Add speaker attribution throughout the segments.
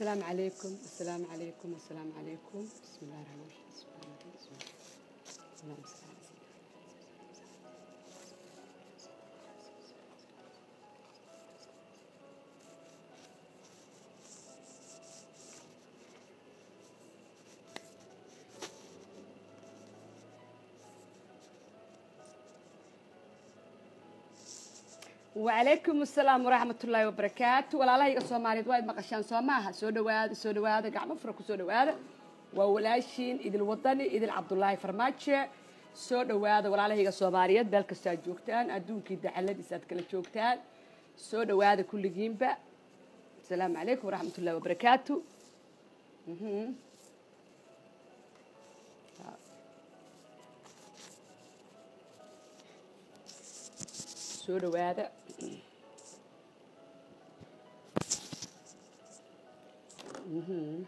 Speaker 1: السلام عليكم السلام عليكم السلام عليكم بسم الله الرحمن الرحيم بسم الله الرحمن الرحيم اللهم صل على سيدنا وعليكم السلام ورحمة الله وبركاته ولا الله يقصوا مالي وايد مقشان سو ماها سو دواada soo dhawaada gacmo fura ku soo dhawaada waa walaashiin idil wadani idil cabdullaahi farmaajo soo dhawaada walaalahayga soomaaliyeed meel kastoo aad joogtaan adduunkii dacaladiisa aad kala joogtaan soo dhawaada kulligiinba asalaamu calaykum waraxmat ullahi wabarakaatu Mhm. soo dhawaada Mhm.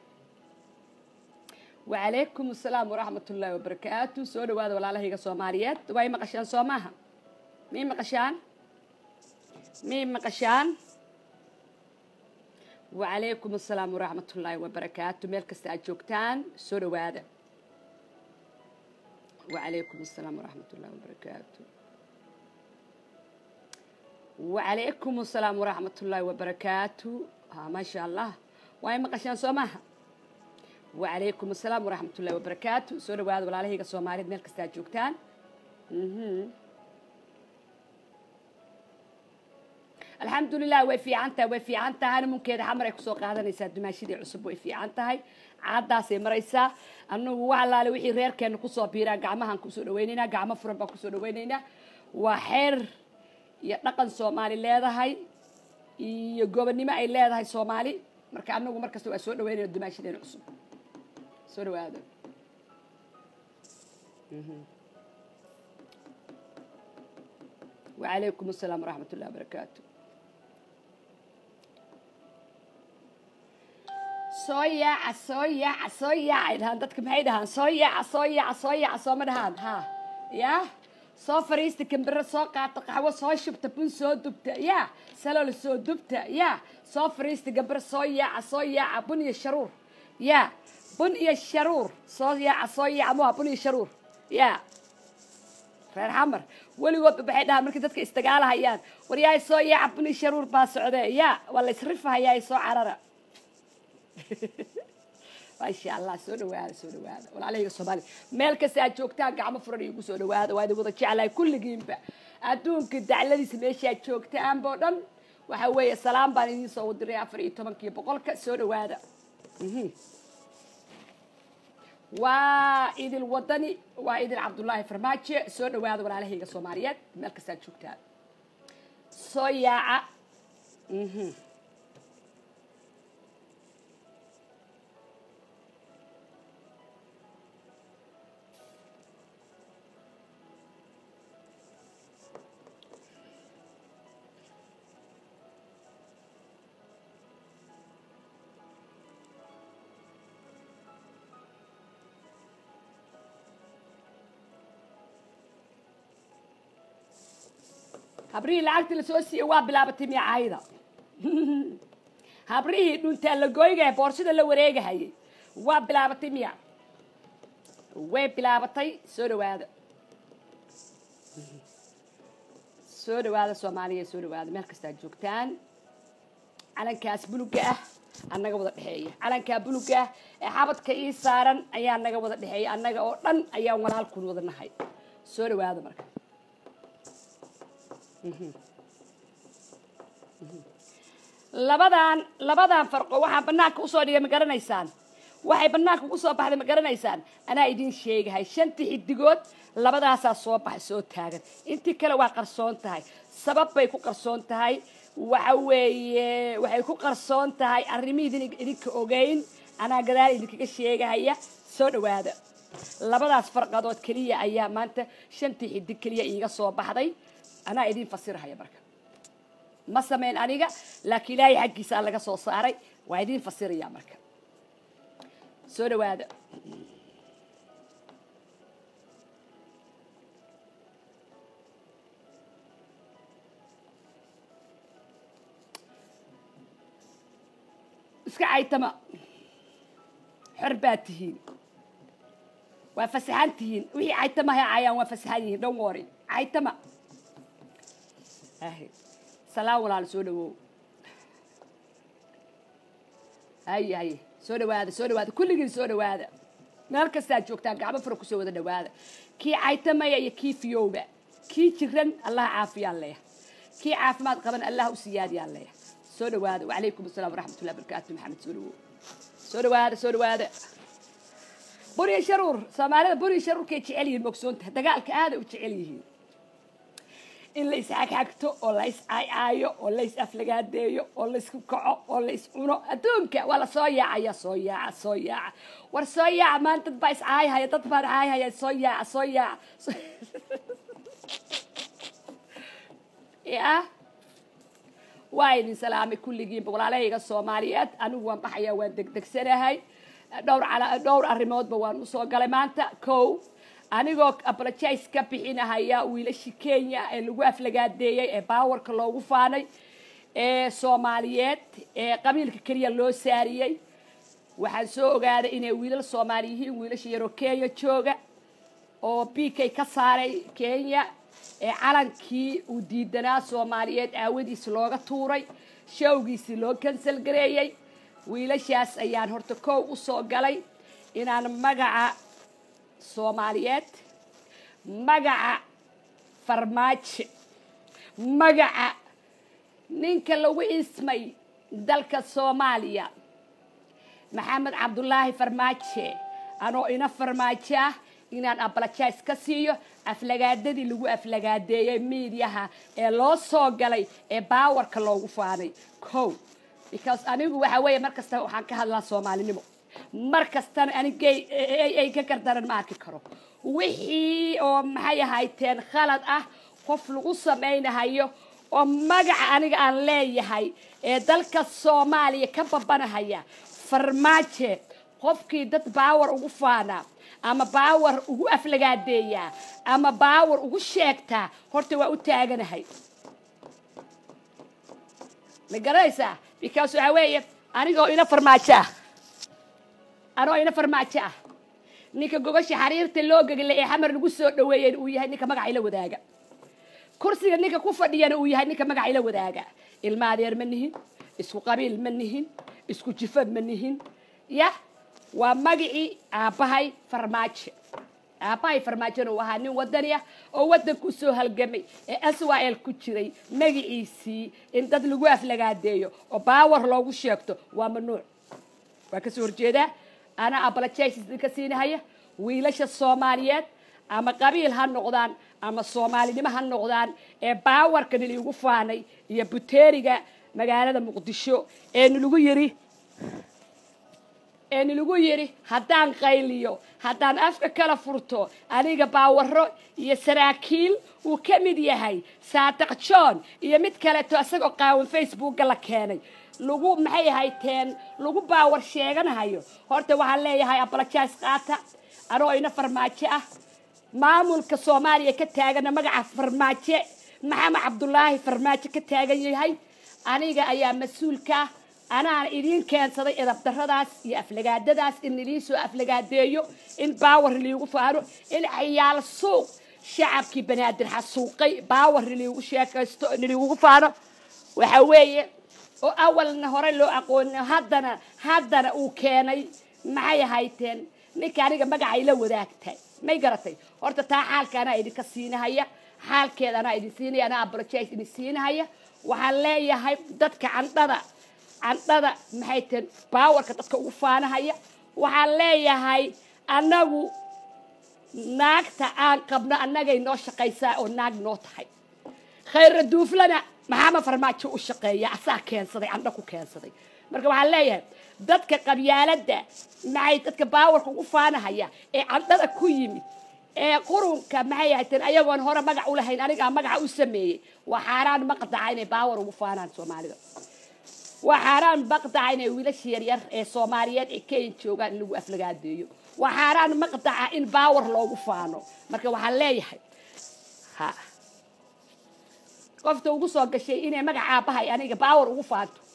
Speaker 1: وعليكم السلام ورحمة الله وبركاته سو dhawaada walaalahayga soomaaliyeed way maqashaan soo maaha mii maqashaan mii maqashaan وعليكم السلام ورحمة الله وبركاته meel kasta aad joogtaan soo dhawaada وعليكم السلام ورحمة الله وبركاته وعليكم السلام ورحمة الله وبركاته ها ما شاء الله واي مقشان سوماها وعليكم السلام ورحمة الله وبركاته سورة وهذا ولا عليه الصومالي ملك استاذ جوكتان مهم. الحمد لله way fiican tahay way fiican tahayna munkeeda xamar ay kusoo qaadanaysaa dumaashidii cusub way fiican tahay caadaasay maraysaa annagu wax allaale wixii reerkeena kusoo biiraan gacmahaan kusoo dhawaynaynaa gacmo furan baan kusoo dhawaynaynaa waa xeer iyo dhaqan soomaali leedahay iyo gobonnimo ay leedahay soomaali marka annagu markasta waa soo dhawaynayna dumaashideena cusub soo dhawaada وعليكم السلام ورحمة الله وبركاته soo yaaca soo yaaca soo yaaca ay dhahaan dadka maxay dhahaan soo yaaca soo yaaca soo yaaca sooma dhahaan ha yaa soo fariista kambere soo qaata qaxwo soo shubta bun soo dubta yaa salol soo dubta yaa soo fariista gambere soo yaaca soo yaaca bun iyo sharuur yaa bun iyo sharuur soo yaaca soo yaaca muha bun iyo sharuur yaa reer xamar weligoodba waxay dhahaan markay dadka isdagaalahayaan war yaay soo yaaca bun iyo sharuur baa socdee yaa waa la isrifahayaa soo carara maasha allah soo dhawaada soo dhawaada walaalahayga soomaali meel kasta aad joogtaan gacmo furan iigu soo dhawaada waa idin wada jeclahay kulligiinba adduunka dacladiisa meesha aad joogtaanba oo dhan waxa weeye salaam baan idiin soo diray afar iyo tobankiyo boqolka soo dhawaada Mhm. waa idil wadani waa idil cabdullaahi farmaajo soo dhawaada walaalahayga soomaaliyeed meel kasta aad joogtaan soo yaaca Mhm. habrihii lacagtii lasoo siiyey waa bilaabatay miyacaayda habrihii dhuntaa la gooygaya boorsada la wareegahayay waa bilaabatay miya way bilaabatay soo dhawaada soo dhawaada soomaaliya soo dhawaada meel kasta aad joogtaan calankaas buluga ah annaga wada dhexeeya calankaa buluga ah ee xabadka ii saaran ayaa naga wada dhexeeya annaga oo dhan ayaan walaalkun wada nahay soo dhawaada marka labadan labadan farqo waxaa banaanka usoo dhigay ma garanaysaan waxay banaanka ugu soo baxday ma garanaysaan anaa idin sheegahay shantii xidigood labadaasaa soo baxay soo taagan intii kale waa qarsoon tahay sabab bay ku qarsoon tahay waxa weeye waxay ku qarsoon tahay arrimihiidin idinka ogeyn anaa gadaal idinkaga sheegahaya soo dhawaada labadaas farqadood keliya ayaa maanta shantii xidig keliya iiga soo baxday anaa idin fasirahaya marka ma samayn aniga laakiin ilaahay xaggiisaa laga soo saaray waa idin fasiraya marka soo dhawaada iska caytama xor baad tihiin waa fasaxan tihiin wixii caytama hay caayaan waa fasaxan yihiin dhan wori caytama ahe salaam walaal soo dhawow haye haye soo dhawaada soo dhawaada kulligiin soo dhawaada meel kastaad joogtaan gacmo fura kusoo wada dhawaada kii caytamaya iyo kii fiyowba kii jiran allah caafiyaan leeya kii caafimaad qaban allah u siyaadiyaan leeya soo dhawaada wacalaykum asalaam waraxmatullahi barakaatu maxamed soo dhawow soo dhawaada soo dhawaada buriya sharuur soomaalida buriya sharuurkay jecel yihiin mogsoonta dagaalka aaday u jecel yihiin in la isxagxagto oo la iscaaycaayo oo la is aflagaadeeyo oo la isku kaco oo la is cuno adduunka waa la soo yaacaya soo yaaca soo yaaca war soo yaaca maan dad baa iscaayhaya dad baan caayhaya soo yaaca soo yaaca ya waa idin salaamay kulligiinba walaalahayga soomaaliyeed anigu waan baxayaa waan degdegsanahay dhowr cala dhowr arrimoodba waan usoo galay maanta kow anigoo apologize ka bixinahaya wiilashii kenya ee lagu aflagaadeeyey ee baawarka loogu faanay ee soomaaliyeed ee qabiilka keliya loo saariyey waxaan soo ogaaday inay wiilal soomaali yihiin wiilasha yaroo kenya jooga oo b k ka saaray kenya ee calankii uu diidanaa soomaaliyeed aawadiis looga tuuray showgiisii loo kansal gareeyey wiilashaas ayaan horta kow usoo galay inaan magaca soomaaliyeed magaca farmaajo magaca ninka lagu ismay dalka soomaaliya maxamed cabdulaahi farmaaje anoo ina farmaajo ah inaan abalajays ka siiyo aflagaadadii lagu aflagaadeeyey miidiyaha ee loo soo galay ee baawarka loogu faanay kow because anigu waxa weeye mar kasta waxaan ka hadlaa soomaalinimo mar kastana anigay ay ka gardaran ma arki karo wixii oo maxay ahayteen khalad ah qof lagu samaynahayo oo magaca aniga aan leeyahay ee dalka soomaaliya ka babanahaya farmaaje qofkii dad baawar ugu faanaa ama baawar ugu aflagaadeeyaa ama baawar ugu sheegtaa horta waa u taaganahay ma garanaysaa because waxaa weeye anigoo ina farmaajo ah anoo ina farmaajo ah ninka gogosha xariirta loo geglay ee xamar lagu soo dhaweeyeen uu yahay ninka magaca ila wadaaga kursiga ninka ku fadhiyana uu yahay ninka magaca ila wadaaga ilma adeer ma nihin isku qabiil ma nihin isku jifo ma nihin ya waa magacii aabbahay farmaajo aabbahay farmaajona uu ahaa nin wadani ah oo waddanku soo halgamay ee aswael ku jiray magaciisii in dad lagu aflagaadeeyo oo baawar loogu sheegto waa mamnuuc waa kasoo horjeedaa anaa abalajays idinka siinahaya wiilasha soomaaliyeed ama qabiil ha noqdaan ama soomaalinimo ha noqdaan ee baawarka niliigu faanay iyo buteeriga magaalada muqdisho ee nilagu yiri ee nilagu yidhi haddaan qayliyo haddaan afka kala furto aniga baawaro iyo saraakiil uu ka mid yahay saadaq john iyo mid kaleeto isagoo qaawan facebookga la keenay lagu maxay ahayteen lagu baawar sheeganahayo horta waxaan leeyahay abalajays qaata anoo ina farmaajo ah maamulka soomaaliya ka taagana magaca farmaajo maxamed cabdulaahi farmaajo ka taagan yahay aniga ayaa mas-uulka ah anaan idiin keensaday edabdaradaas iyo aflagaadadaas in idiin soo aflagaadeeyo in baawar liigu faano in ciyaal suuq shacabkii banaadir xasuuqay baawar liigu sheekaysto niliigugu faano waxa weeye oo awalna hore loo aqooni haddana haddana uu keenay maxay ahayteen ninka aniga magacay la wadaagtay may garatay horta taa xaalka anaa idinka siinahaya xaalkeeda anaa idin siinaya anaa abolojays idin siinahaya waxaan leeyahay dadka candhada candhada maxay tahen baawarka dadka ugu faanahaya waxaan leeyahay annagu naagta aan qabno annagay noo shaqaysaa oo naag noo tahay khayra duuflana maxaama farmaajo u shaqeeya asaa keensaday candho ku keensaday marka waxaan leeyahay dadka qabyaaladda maxay dadka baawarka ugu faanahaya ee candhada ku yimid ee qurunka maxay ahayteen ayagoon hore magac u lahayn anigaa magaca u sameeyey waa xaaraan maqdaca inay baawar ugu faanaan soomaalida waa xaaraan maqdaca inay wiilasha yaryar ee soomaaliyeed ee kenya joogaan in lagu aflagaadeeyo waa xaaraan maqdaca in baawar loogu faano marka waxaan leeyahay ha qofta ugu soo gashay inay magaca aabbahay aniga baawar ugu faanto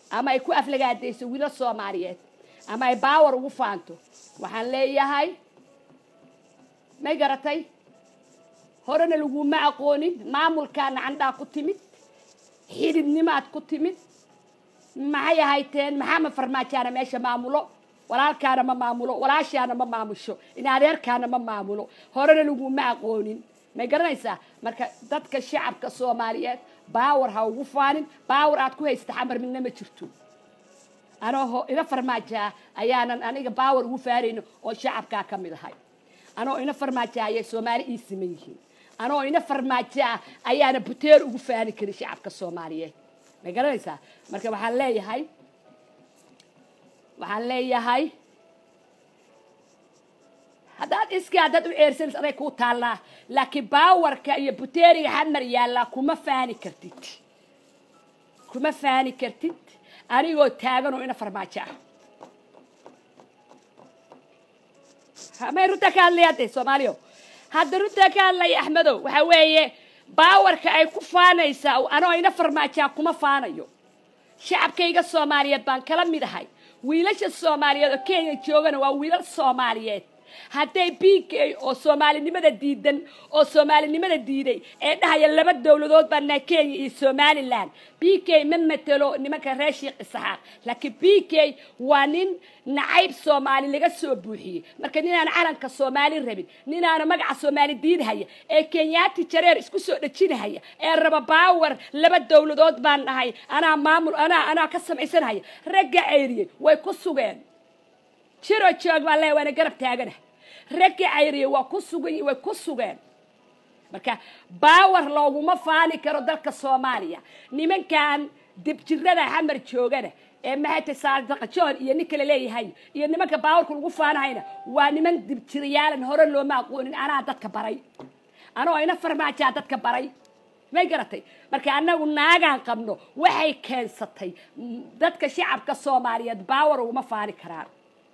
Speaker 1: ama ay ku aflagaadayso wiilal soomaaliyeed ama ay baawar ugu faanto waxaan leeyahay may garatay horena laguma aqoonin maamulkaana candhaa ku timid xididnimaad ku timid maxay ahayteen maxamed farmaajaana meesha maamulo walaalkaana ma maamulo walaashaana ma maamusho in adeerkaana ma maamulo horena laguma aqoonin may garanaysaa marka dadka shacabka soomaaliyeed baawar ha ugu faanin baawar aad ku haysata xamar midna ma jirto anoo ina farmaajaa ayaanan aniga baawar ugu faanayno oo shacabkaa ka mid ahay anoo ina farmaajaa ayay soomaali ii siman yihiin anoo ina farmaajaa ayaana buteer ugu faani karin shacabka soomaaliyeed may garanaysaa marka waxaan leeyahay waxaan leeyahay haddaad iskii haddaad u ceersanaysa aday kuu taallaa laakiin baawarka iyo buteeriga xamar yaallaa kuma faani kartid kuma faani kartid anigoo taaganoo ina farmaajo ah may runtaa ka hadlaya hadde soomaaliyo hadda runtaa ka hadlaya axmedow waxa weeye baawarka ay ku faanaysaa anoo ina farmaajaa kuma faanayo shacabkayga soomaaliyeed baan kala mid ahay wiilasha soomaaliyeed oo kenya joogana waa wiilal soomaaliyeed hadday b k oo soomaalinimada diidan oo soomaalinimada diiday ee dhahaya laba dowladood baa nahay kenya iyo somalilan b k ma matelo nimanka reer sheekh isaxaaq laakiin b k waa nin nacayb soomaali laga soo buuxiyey marka ninaan calanka soomaali rabin ninaana magaca soomaali diidhaya ee kenyaati jareer isku soo dhejinahaya ee raba baawar laba dowladood baan nahay anaa maamul anaa anaa ka samaysanhaya ragga ceyriyey way ku sugeen jiro joog baan leeya waana garab taagana ragga cayriye waa ku sugan way ku sugeen marka baawar looguma faani karo dalka soomaaliya nimankan dibjirada xamar joogana ee maxayta saadaqajoon iyo nin kale leeyahay iyo nimanka baawarka lagu faanahayna waa niman dibjiriyaalan hore looma aqoonin anaa dadka baray anoo ina farmaajaa dadka baray may garatay marka annagu naagaan qabno waxay keensatay dadka shacabka soomaaliyeed baawar uguma faani karaan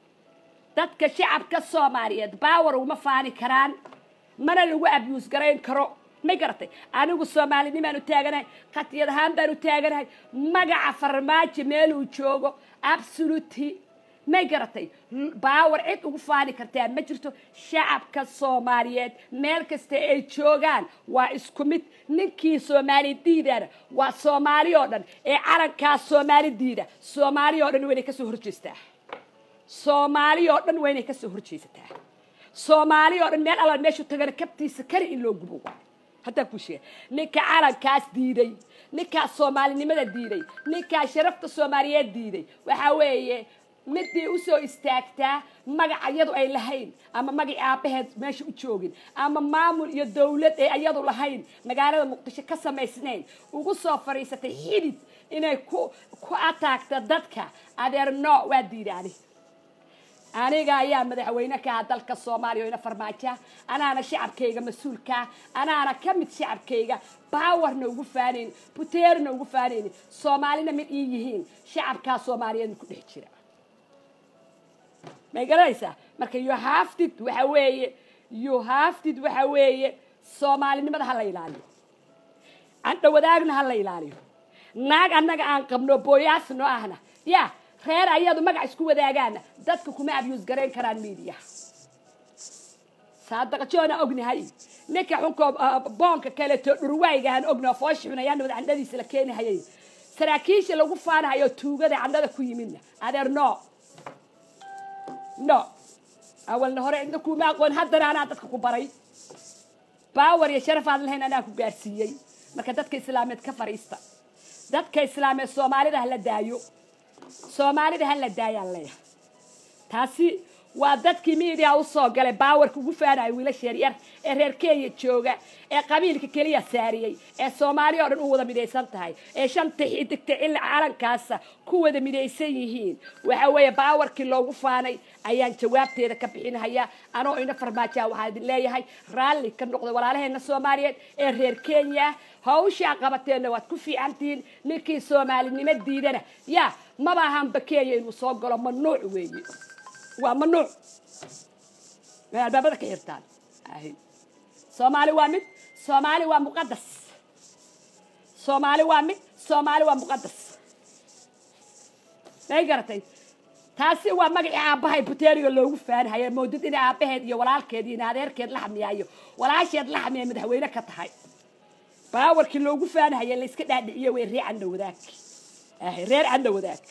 Speaker 1: dadka shacabka soomaaliyeed baawar uguma faani karaan mana lagu abyuus garayn karo may garatay anigu soomaalinimaan u taaganahay khatiyad ahaan baan u taaganahay magaca farmaajo meeluu joogo absoluty may garatay baawar cid ugu faani kartaa ma jirto shacabka soomaaliyeed meel kasta ay joogaan waa isku mid ninkii soomaali diidana waa soomaali oo dhan ee calankaas soomaali diida soomaali oo dhan waynay kasoo horjeestaa soomaali oo dhan waa inay kasoo horjeesataa soomaali oo dhan meel alla meeshu tagana kabtiisa kale in loo gubo waay haddaan kuu sheega ninka calankaas diiday ninkaa soomaalinimada diiday ninkaa sharafta soomaaliyeed diiday waxaa weeye midii usoo istaagtaa magac iyadu ay lahayn ama magaci aabbaheed meesha u joogin ama maamul iyo dawlad ee iyadu lahayn magaalada muqdisho ka samaysnayn ugu soo fadhiisatay xidid inay ku ku ataagta dadka adeer nooc waa diidaani aniga ayaa madaxweyne ka ah dalka soomaaliya oo ina farmaaja anaana shacabkayga mas-uulkaa anaana ka mid shacabkayga baawarna ugu faanayn buteerna ugu faanaynin soomaalina mid ii yihiin shacabkaa soomaaliyeed ku dhex jira may garanaysaa marka yohaftid waxa weeye yohaftid waxa weeye soomaalinimada ha la ilaaliyo candho wadaagna ha la ilaaliyo naag annaga aan qabno booyaasno ahna ya reer ayadu magac isku wadaagaana dadka kuma abyuus garayn karaan media saadaqajoona ognahay ninka xunkoo boonka kaleeto dhurwaaygahan ogna foosh xunayaan wada candhadiisa la keenihayay saraakiisha lagu faanahayo tuugada candhada ku yimidna adeer no no awalna hore cidna kuma aqoon haddana anaa dadka ku baray baawar iyo sharaf aad lahayn anaa ku gaarsiiyey marka dadka islaameed ka fariista dadka islaameed soomaalida ha la daayo soomaalida ha la daayaan leeyahay taasi waa dadkii miidia usoo galay baawarka ugu faanayo wiilasha yaryar ee reer kenya jooga ee qabiilka keliya saariyey ee soomaaliya oo dhan u wada midaysan tahay ee shanta xidigta cili calankaasa ku wada midaysan yihiin waxa weeye baawarkii loogu faanay ayaan jawaabteeda ka bixinhayaa anoo ina farmaajaa waxaa idin leeyahay raalli ka noqda walaalaheena soomaaliyeed ee reer kenya hawshaa qabateenna waad ku fiicantihiin ninkii soomaalinimo diidana ya maba ahanba kenya inuu soo galo mamnuuc weeye waa mamnuuc may albaabada ka xirtaan soomaali waa mid soomaali waa muqadas soomaali waa mid soomaali waa muqadas may garatay taasi waa magacii aabbahay buteriga loogu faanhaya moodid in aabbaheed iyo walaalkeed iyo adeerkeed la xamiyaayo walaasheed la xamiya madaxweyne ka tahay baawarkii loogu faanhaya la iska dhaadhiciyo way reer candha wadaag reer candha wadaag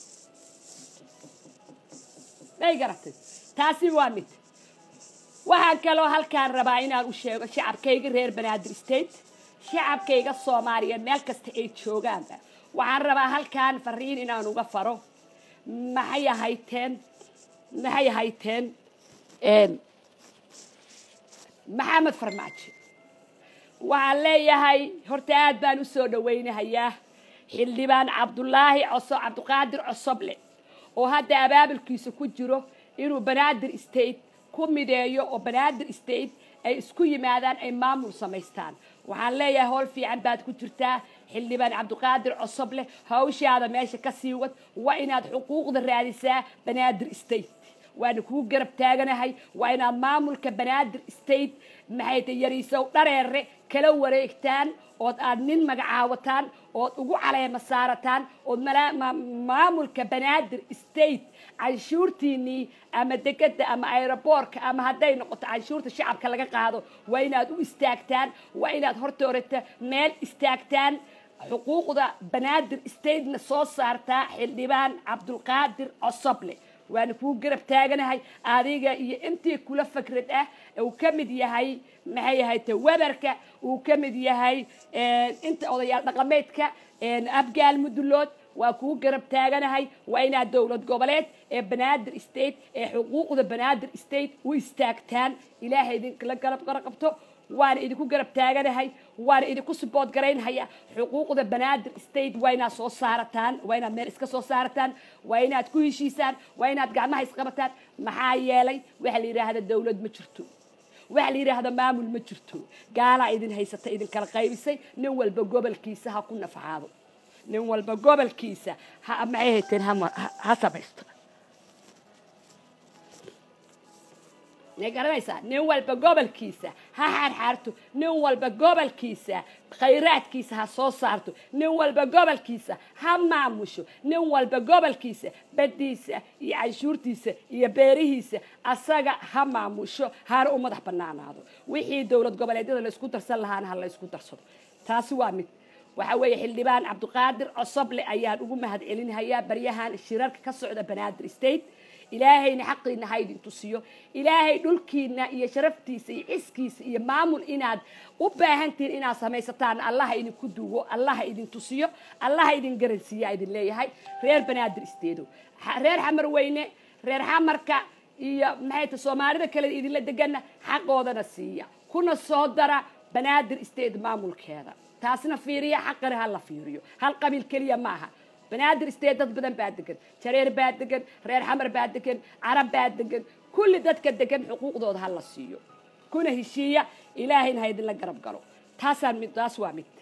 Speaker 1: may garatay taasi waa mid waxaan kaloo halkaan rabaa inaan u sheego shacabkayga reer banaadir state shacabkayga soomaaliyeed meel kasta ay joogaanba waxaan rabaa halkaan fariin inaan uga faro maxay ahayteen maxay ahayteen maxamed farmaajo waxaan leeyahay horta aad baan u soo dhawaynahayaa xildhibaan cabdulaahi coso cabdiqaadir cosoble oo hadda abaabulkiisa ku jiro inuu banaadir state ku mideeyo oo banaadir state ay isku yimaadaan ay maamul samaystaan waxaan leeyahay howl fiican baad ku jirtaa xildhibaan cabdiqaadir cosoble hawshaada meesha ka sii wad waa inaad xuquuqda raadisaa banaadir state waana kuu garab taaganahay waa inaad maamulka banaadir state maxay ta yariisow dhareere kala wareegtaan ood aad nin magacaawataan ood ugu caleema saarataan ood maamulka banaadir state canshuurtiinii ama degada ama aeroboortka ama hadday noqoto canshuurta shacabka laga qaado waa inaad u istaagtaan waa inaad hortoorata meel istaagtaan xuquuqda banaadir statena soo saartaa xildhibaan cabdulqaadir cosoble waana kuu garab taaganahay adiga iyo intii kula fakrad ah uu ka mid yahay maxay ahayte weberka uu ka mid yahay inta odayaal dhaqameedka abgaal mudulood waa kuu garab taaganahay waa inaad dowlad goboleed ee banaadir state ee xuquuqda banaadir state u istaagtaan ilaahay idinkala garab qaraqabto waana idinku garab taaganahay waana idinku sibood garaynhaya xuquuqda banaadir state waa inaad soo saarataan waa inaad meel iska soo saarataan waa inaad ku heshiisaan waa inaad gacmaha isqabataan maxaa yeelay waxa la yidhaahda dowlad ma jirto waxa la yidhaahda maamul ma jirto gaalaa idin haysata idinkala qaybisay nin walba gobolkiisa ha ku nafcaado nin walba gobolkiisa ha maxay hayteen ha samaysto ma garanaysaa nin walba gobolkiisa ha xaarxaarto nin walba gobolkiisa khayraadkiisa ha soo saarto nin walba gobolkiisa ha maamusho nin walba gobolkiisa baddiisa iyo canshuurtiisa iyo beerihiisa asaga ha maamusho hana u madax banaanaado wixii dowlad goboleedyada laysku darsan lahaana ha laysku darsado taasi waa mid waxa weeye xildhibaan cabdiqaadir cosoble ayaan ugu mahad celinhayaa baryahan shirarka ka socda banaadir state ilaahayna xaqiina ha idin tusiyo ilaahay dhulkiina iyo sharaftiisa iyo ciskiisa iyo maamul inaad u baahantihiin inaad samaysataan allaha idinku duwo allaha idin tusiyo allaha idin garansiiya idin leeyahay reer banaadir isteedo reer xamar weyne reer xamarka iyo maxay ta soomaalida kale idinla degana xaqoodana siiya kuna soo dara banaadir state maamulkeeda taasna fiiriya xaqana ha la fiiriyo hal qabiil keliya maaha banaadir state dad badan baa degan jareer baa degan reer xamar baa degan carab baa degan kulli dadka degan xuquuqdooda ha la siiyo kuna heshiiya ilaahayna ha idinla garab galo taasaan mid taas waa mid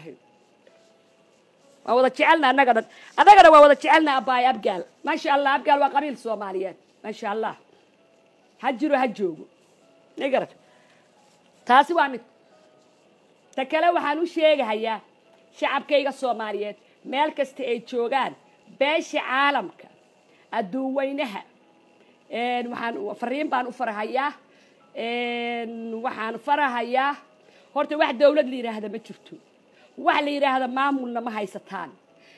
Speaker 1: waa wada jecelna annaga dhan annagana waa wada jecelna abbaay abgaal maasha allah abgaal waa qabiil soomaaliyeed maasha allah ha jiro ha joogo ma garat taasi waa mid ta kale waxaan u sheegahayaa shacabkayga soomaaliyeed meel kasta ay joogaan beesha caalamka adduun weynaha waxaan fariin baan u farahayaa waxaan farahayaa horta wax dawlad la yidhaahda ma jirto wax la yidhaahda maamulna ma haysataan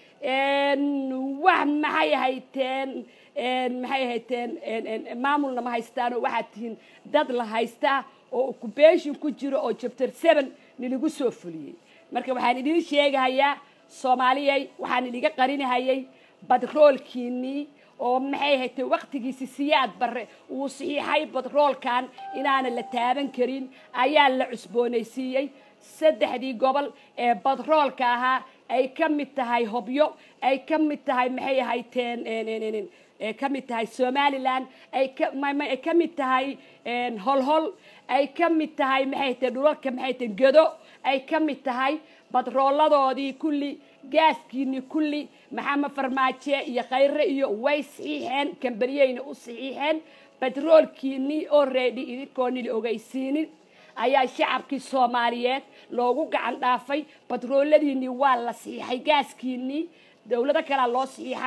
Speaker 1: wax maxay hayteen maxay hayteen maamulna ma haysataan oo waxaad tihiin dad la haystaa oo occupation ku jiro oo chapter seven niligu soo fuliyey marka waxaan idiin sheegahayaa soomaaliyay waxaan idiga qarinahayay badroolkiinii oo maxay haytay waktigiisi siyaad barre uu saxiixay badroolkan inaana la taaban karin ayaa la cusboonaysiiyey saddexdii gobol ee badroolka ahaa ay ka mid tahay hobyo ay ka mid tahay maxay hayteen ka mid tahay somalilan ay ka mid tahay holhol ay ka mid tahay maxay hayteen dhulalka maxay hayteen gedo ay ka mid tahay badrooladoodii kulli gaaskiinii kulli maxamed farmaaje iyo khayre iyo way saxiixeen kambaniyeyna u saxiixeen batroolkiinii oo reedhi idinkoonila ogeysiinin ayaa shacabkii soomaaliyeed loogu gacan dhaafay batrooladiinii waa la saxiixay gaaskiinii dowlado kalea loo saxiixay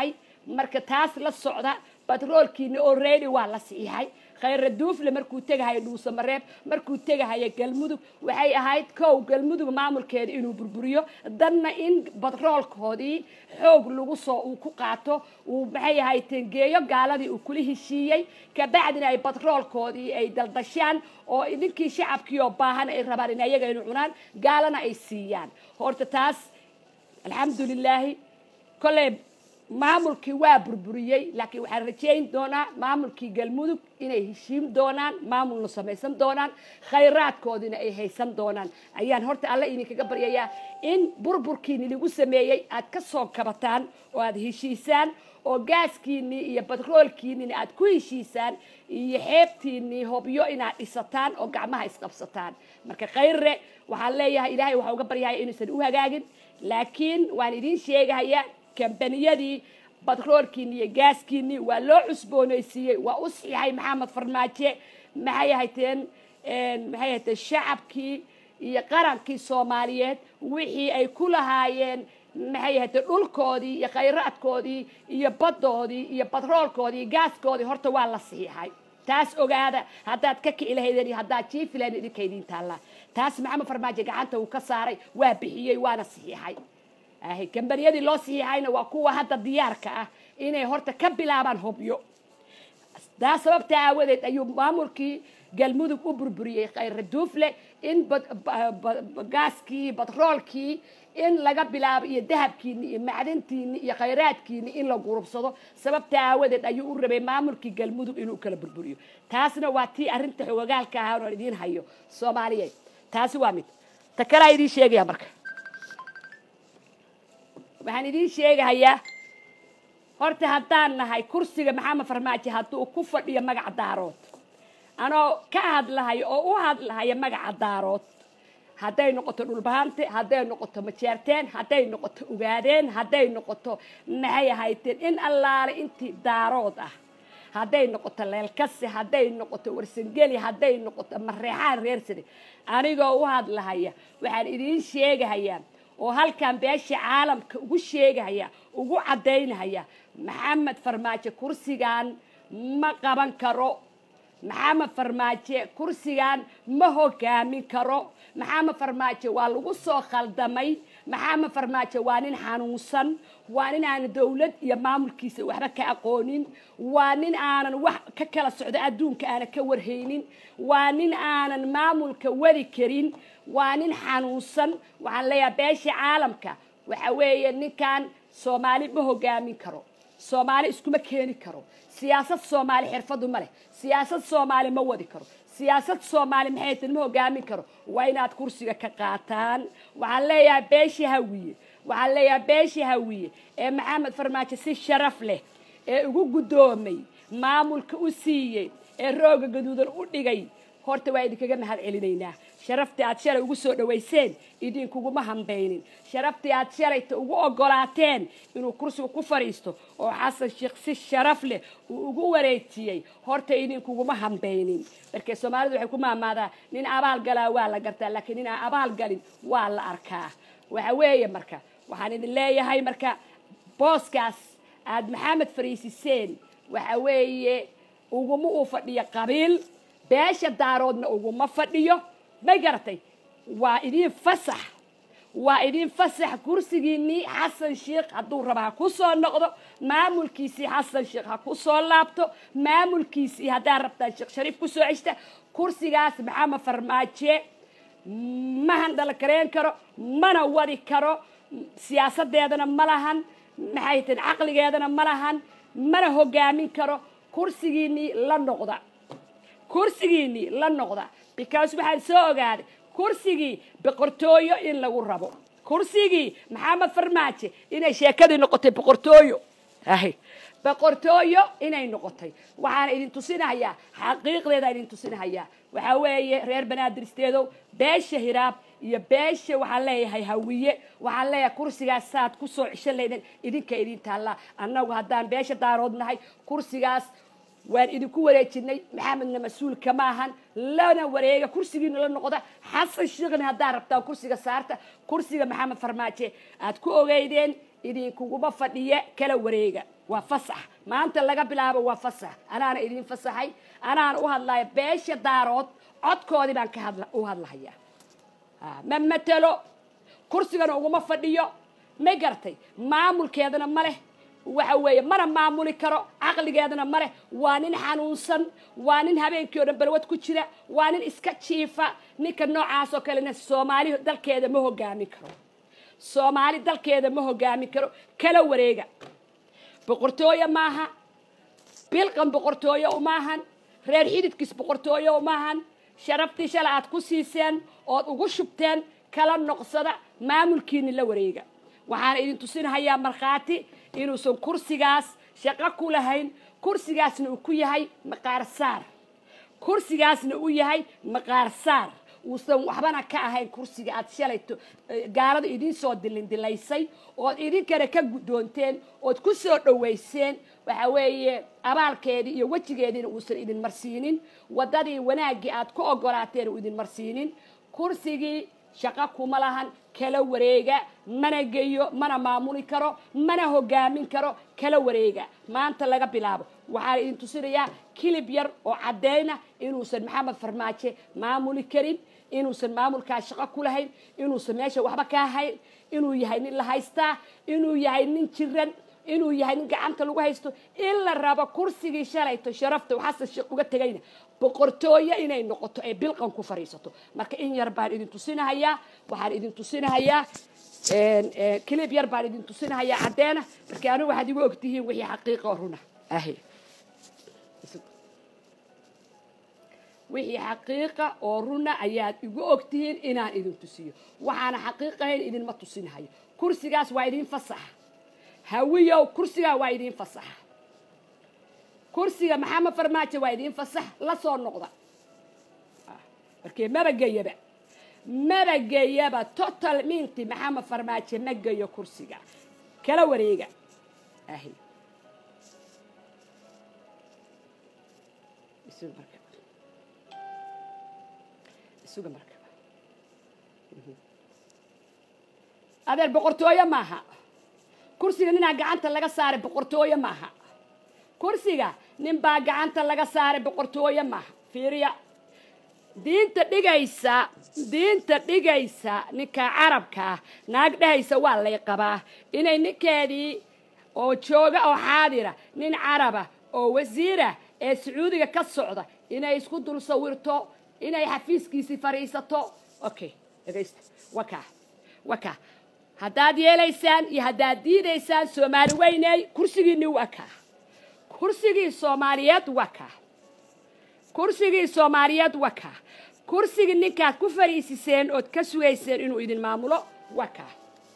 Speaker 1: marka taas la socda batroolkiina already waa la siixay khayra duufle markuu tegahayo dhuusamareeb markuu tegahayo galmudug waxay ahayd kow galmudug maamulkeeda inuu burburiyo danna in batroolkoodii xoog lagu soo uu ku qaato uu maxay ahayd tengeeyo gaaladii uu kula heshiiyey kabacdina ay batroolkoodii ay daldashaan oo ninkii shacabkii oo baahan ay rabaan in ayaga inu cunaan gaalana ay siiyaan horta taas alxamdulilaahi kolley maamulkii waa burburiyey laakiin waxaan rajayn doonaa maamulkii galmudug inay heshiim doonaan maamulna samaysan doonaan khayraadkoodina ay haysan doonaan ayaan horta alle idinkaga baryayaa in burburkiini lagu sameeyey aad ka soo kabataan oo aad heshiisaan oo gaaskiinii iyo batroolkiinina aad ku heshiisaan iyo xeebtiinii hobyo inaad dhisataan oo gacmaha isqabsataan marka khayre waxaan leeyahay ilaahay waxaa uga baryahaya inuusan u hagaagin laakiin waan idiin sheegahayaa kambaniyadii batroolkiini iyo gaaskiinii waa loo cusboonaysiiyey waa u siixay maxamed farmaaje maxay ahayteen maxay ahayteen shacabkii iyo qarankii soomaaliyeed wixii ay ku lahaayeen maxay ahayteen dhulkoodii iyo khayraadkoodii iyo baddoodii iyo batroolkoodii gaaskoodii horta waa la siixay taas ogaada haddaad ka kici lahaydeen iyo haddaad jiifi lahayn idinka idiin taallaa taas maxamed farmaajo gacanta uu ka saaray waa bixiyey waana saxiixay ahy kambaniyadii loo saxiixayna waa kuwa hadda diyaarka ah inay horta ka bilaabaan hobyo taa sababta aawadeed ayuu maamulkii galmudug u burburiyey khayra duufle in gaaskii batroolkii in laga bilaabo iyo dahabkiini iyo macdantiini iyo khayraadkiini in la gurubsado sababta aawadeed ayuu u rabay maamulkii galmudug inuu kala burburiyo taasna waa tii arrinta xogogaalka ahaa oon idiin hayo soomaaliyeed taasi waa mid ta kalaa idiin sheegaya marka waxaan idiin sheegahayaa horta haddaan nahay kursiga maxamed farmaajo hadduu ku fadhiyo magaca daarood anoo ka hadlahayo oo u hadlahaya magaca daarood hadday noqoto dhulbahante hadday noqoto majeerteen hadday noqoto ugaadeen hadday noqoto maxay ahayteen in allaale intii daarood ah hadday noqoto leelkase hadday noqoto warsangeli hadday noqoto mareexaan reersade anigoo u hadlahaya waxaan idiin sheegahayaa oo halkan beesha caalamka ugu sheegahaya ugu caddaynahaya maxamed farmaajo kursigan ma qaban karo maxamed farmaajo kursigan ma hogaamin karo maxamed farmaajo waa lagu soo khaldamay maxamed farmaajo waa nin xanuunsan waa nin aanan dowlad iyo maamulkiisa waxba ka aqoonin waa nin aanan wax ka kala socdo adduunka aanan ka warhaynin waa nin aanan maamulka wadi karin waa nin xanuunsan waxaan leeyahay beesha caalamka waxa weeye ninkan soomaali ma hogaamin karo soomaali iskuma keeni karo siyaasad soomaali xirfadu ma leh siyaasad soomaali ma wadi karo siyaasad soomaali maxay tan ma hogaamin karo waa inaad kursiga ka qaataan waxaan leeyahay beesha hawiye waxaan leeyahay beesha hawiye ee maxamed farmaajo si sharaf leh ee ugu guddoomay maamulka u siiyey ee rooga gaduudan u dhigay horta waa idinkaga mahad celinaynaa sharaftii aad shalay ugu soo dhawayseen idinkuguma hambaynin sharaftii aad shalayta ugu ogolaateen inuu kursiga ku fadhiisto oo xasan sheekh si sharaf leh uu ugu wareejiyey horta idinkuguma hambaynin markee soomaalidu waxay ku maamaadaa nin abaal galaa waa la gartaa laakiin nin aan abaal galin waa la arkaa waxa weeye marka waxaan idin leeyahay marka booskaas aad maxamed fariisiseen waxa weeye uguma uu fadhiyo qabiil beesha daaroodna uguma fadhiyo may garatay waa idiin fasax waa idiin fasax kursigiinii xasan sheekh hadduu raba ha ku soo noqdo maamulkiisii xasan sheekh ha ku soo laabto maamulkiisii haddaa rabtaan sheekh shariif ku soo ceshta kursigaas maxamed farmaaje ma handala kareen karo mana wadi karo siyaasadeedana ma lahan maxay tahin caqligeedana ma lahan mana hogaamin karo kursigiinii la noqda kursigiinii la noqda because waxaan soo ogaaday kursigii boqortooyo in lagu rabo kursigii maxamed farmaajo inay sheekadii noqotay boqortooyo ahy boqortooyo inay noqotay waxaan idin tusinahayaa xaqiiqdeeda idin tusinahayaa waxaa weeye reer banaadirsteedow beesha hiraab iyo beesha waxaan leeyahay hawiye waxaan leeyahay kursigaas saad kusoo cishan laydeen idinka idin taallaa annagu haddaan beesha daarood nahay kursigaas waan idinku wareejinay maxamedna mas-uulka ma ahan lana wareega kursigiina la noqda xasan sheekhna haddaa rabtaan kursiga saarta kursiga maxamed farmaaje aad ku ogeydeen idinkuguma fadhiya kala wareega waa fasax maanta laga bilaabo waa fasax anaana idin fasaxay anaana u hadlaya beesha daarood codkoodii baan ka hadla u hadlahayaa ma matelo kursigana uguma fadhiyo ma gartay maamulkeedana ma leh waxa weeye mana maamuli karo caqligeedana ma leh waa nin xanuunsan waa nin habeenkii o dhan balwad ku jira waa nin iska jiifa ninka noocaas oo kalena soomaali dalkeeda ma hogaamin karo soomaali dalkeeda ma hogaamin karo kala wareega boqortooyo maaha bilqan boqortooyo umaahan reer xididkiis boqortooyo umaahan sharaftii shala aad ku siiseen ood ugu shubteen kala noqsada maamulkiini la wareega waxaana idin tusinahayaa markhaati inuusan kursigaas shaqo ku lahayn kursigaasna uu ku yahay maqaar saar kursigaasna uu yahay maqaar saar uusan waxbana ka ahayn kursiga aad shalayto gaalada idiin soo dilindilaysay ood idinkana ka guddoonteen ood ku soo dhowayseen waxa weeye abaalkeedii iyo wejigeediina uusan idin marsiinin waddadii wanaaggii aad ku ogolaateen uu idin marsiinin kursigii shaqo kuma lahan kala wareega mana geyo mana maamuli karo mana hogaamin karo kala wareega maanta laga bilaabo waxaan idin tusinayaa kilib yar oo caddeyna inuusan maxamed farmaajo maamuli karin inuusan maamulkaas shaqo ku lahayn inuusan meesha waxba ka hayn inuu yahay nin la haystaa inuu yahay nin jiran inuu yahay nin gacanta lagu haysto in la rabo kursigii shalayto sharafta xasan sheekh uga tegayna boqortooyo inay noqoto ee bilqan ku fadhiisato marka in yar baan idin tusinahayaa waxaan idin tusinahayaa kilib yar baan idin tusinahayaa caddeena marka anigu waxaad igu ogtihiin wixii xaqiiqa oo runa ahi wixii xaqiiqa oo runa ayaad igu ogtihiin inaan idin tusiyo waxaana xaqiiqahayn idinma tusinahayo kursigaas waa idin fasaxa hawiyow kursigaa waa idin fasaxa kursiga maxamed farmaajo waa idin fasax la soo noqda markee maba geyaba maba geyaba total minti maxamed farmaajo ma geyo kursiga kala wareega ahi isuga marka isuga marka adeer boqortooyo maaha kursiga ninaa gacanta laga saaray boqortooyo maaha kursiga nin baa gacanta laga saaray boqortooyo maaha fiiriya diinta dhigaysa diinta dhigaysa ninka carabka ah naag dhehaysa waa lay qabaa inay ninkeedii oo jooga oo xaadira nin caraba oo wasiira ee sacuudiga ka socda inay isku dul sawirto inay xafiiskiisii fadhiisato okay dhegaysta wakaa wakaa haddaad yeelaysaan iyo haddaad diidaysaan soomaali weyney kursigiinni waa kaa kursigii soomaaliyeed waa kaa kursigii soomaaliyeed waa kaa kursigii ninkaad ku fadhiisiseen ood ka sugayseen inuu idin maamulo waa kaa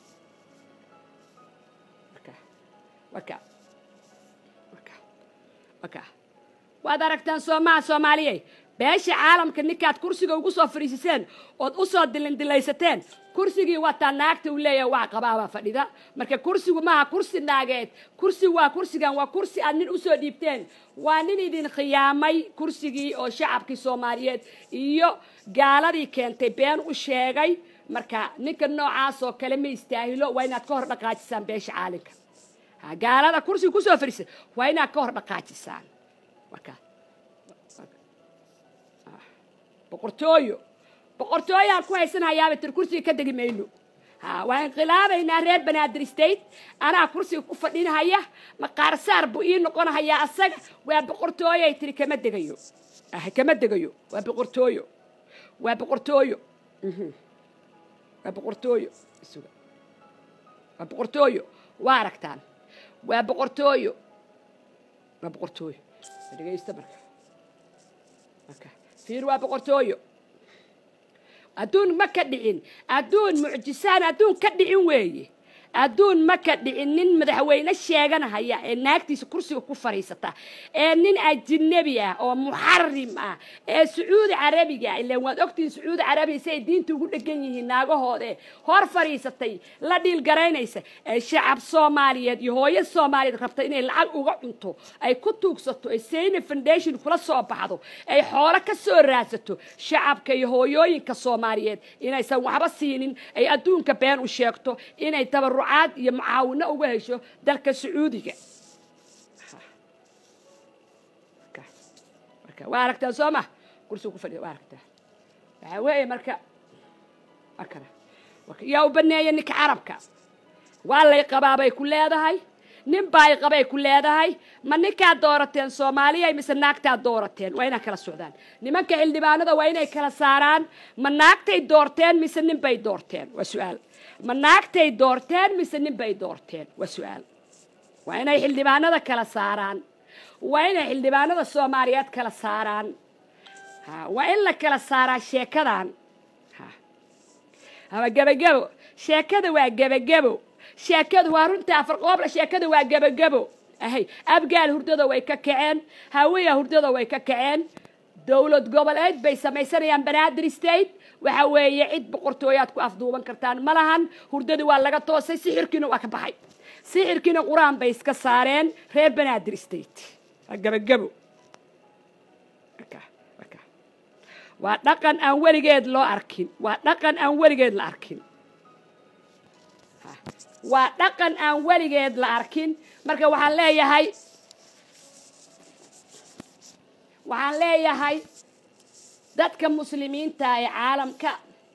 Speaker 1: wakaa wakaa wakaa waad aragtaan soomaha soomaaliye beesha caalamka ninkaad kursiga ugu soo fadhiisiseen ood u soo dilindilaysateen kursigii waataa naagta uu leeyahay waa qabaabaa fadhida marka kursigu maaha kursi naageed kursi waa kursigan waa kursi aad nin usoo dhiibteen waa nin idin khiyaamay kursigii oo shacabkii soomaaliyeed iyo gaaladii keentay been u sheegay marka ninka noocaas oo kale ma istaahilo waa inaad ka hor dhaqaajisaan beesha caalinka gaalada kursiga kusoo fadhiisa waa inaad ka hor dhaqaajisaan marka boqortooyo boqortooyaan ku haysanahayaaba tir kursiga ka degi mayno ha waa inqilaabaynaa reer banaadir state anaa kursiga ku fadhinahaya maqaarsaar buu ii noqonahayaa asaga waa boqortooyoay tiri kama degayo ah kama degayo waa boqortooyo waa boqortooyo waa boqortooyo isuga waa boqortooyo waa aragtaan waa boqortooyo waa boqortooyo dhegaysta marka marka fiir waa boqortooyo adduun ma ka dhicin adduun mucjisaan adduun ka dhicin weeye adduun ma ka dhicin nin madaxweyne sheeganahaya ee naagtiisa kursiga ku fadhiisata ee nin ajinabi ah oo muxarim ah ee sacuudi carabiga ah ilaan waad ogtihiin sacuudi carabiga si ay diinta ugu dhegan yihiin naagahoode hor fadhiisatay la dhiilgaraynaysa ee shacab soomaaliyeed iyo hooyo soomaaliyeed rabta inay lacag uga cunto ay ku tuugsato ay sayna foundation kula soo baxdo ay xoolo ka soo raadsato shacabka iyo hooyooyinka soomaaliyeed inaysan waxba siinin ay adduunka been u sheegto inay tabaru iyo mucaawino uga hesho dalka sacuudiga marka waa aragtaa soo ma kursiga ku fadhiya waa aragtaa waxaa weeye marka waa kana yaa u baneeya ninka carabka waa lay qabaabay ku leedahay nin baa ay qabay ku leedahay ma ninkaad doorateen soomaaliya mise naagtaad doorateen waa inaan kala socdaan nimanka xildhibaanada waa inay kala saaraan ma naagtay doorteen mise nin bay doorteen waa su-aal ma naagtay doorteen mise nin bay doorteen waa su-aal waa inay xildhibaanada kala saaraan waa inay xildhibaanada soomaaliyeed kala saaraan waa in la kala saaraa sheekadan ama gebagebo sheekada waa gebagebo sheekadu waa runta afar qoobla sheekada waa gebagebo ahay abgaal hurdada way ka kaceen hawiya hurdada way ka kaceen dowlad goboleed bay samaysanayaan banaadir state waxa weeye cid boqortooyaad ku afduuban kartaan ma lahan hurdadii waa laga toosay sixirkiina waa ka baxay sixirkiina qur-aan bay iska saareen reer banaadir state waa gebagebo waa dhaqan aan weligeed loo arkin waa dhaqan aan weligeed la arkin waa dhaqan aan weligeed la arkin marka waxaan leeyahay waxaan leeyahay dadka muslimiinta ee caalamka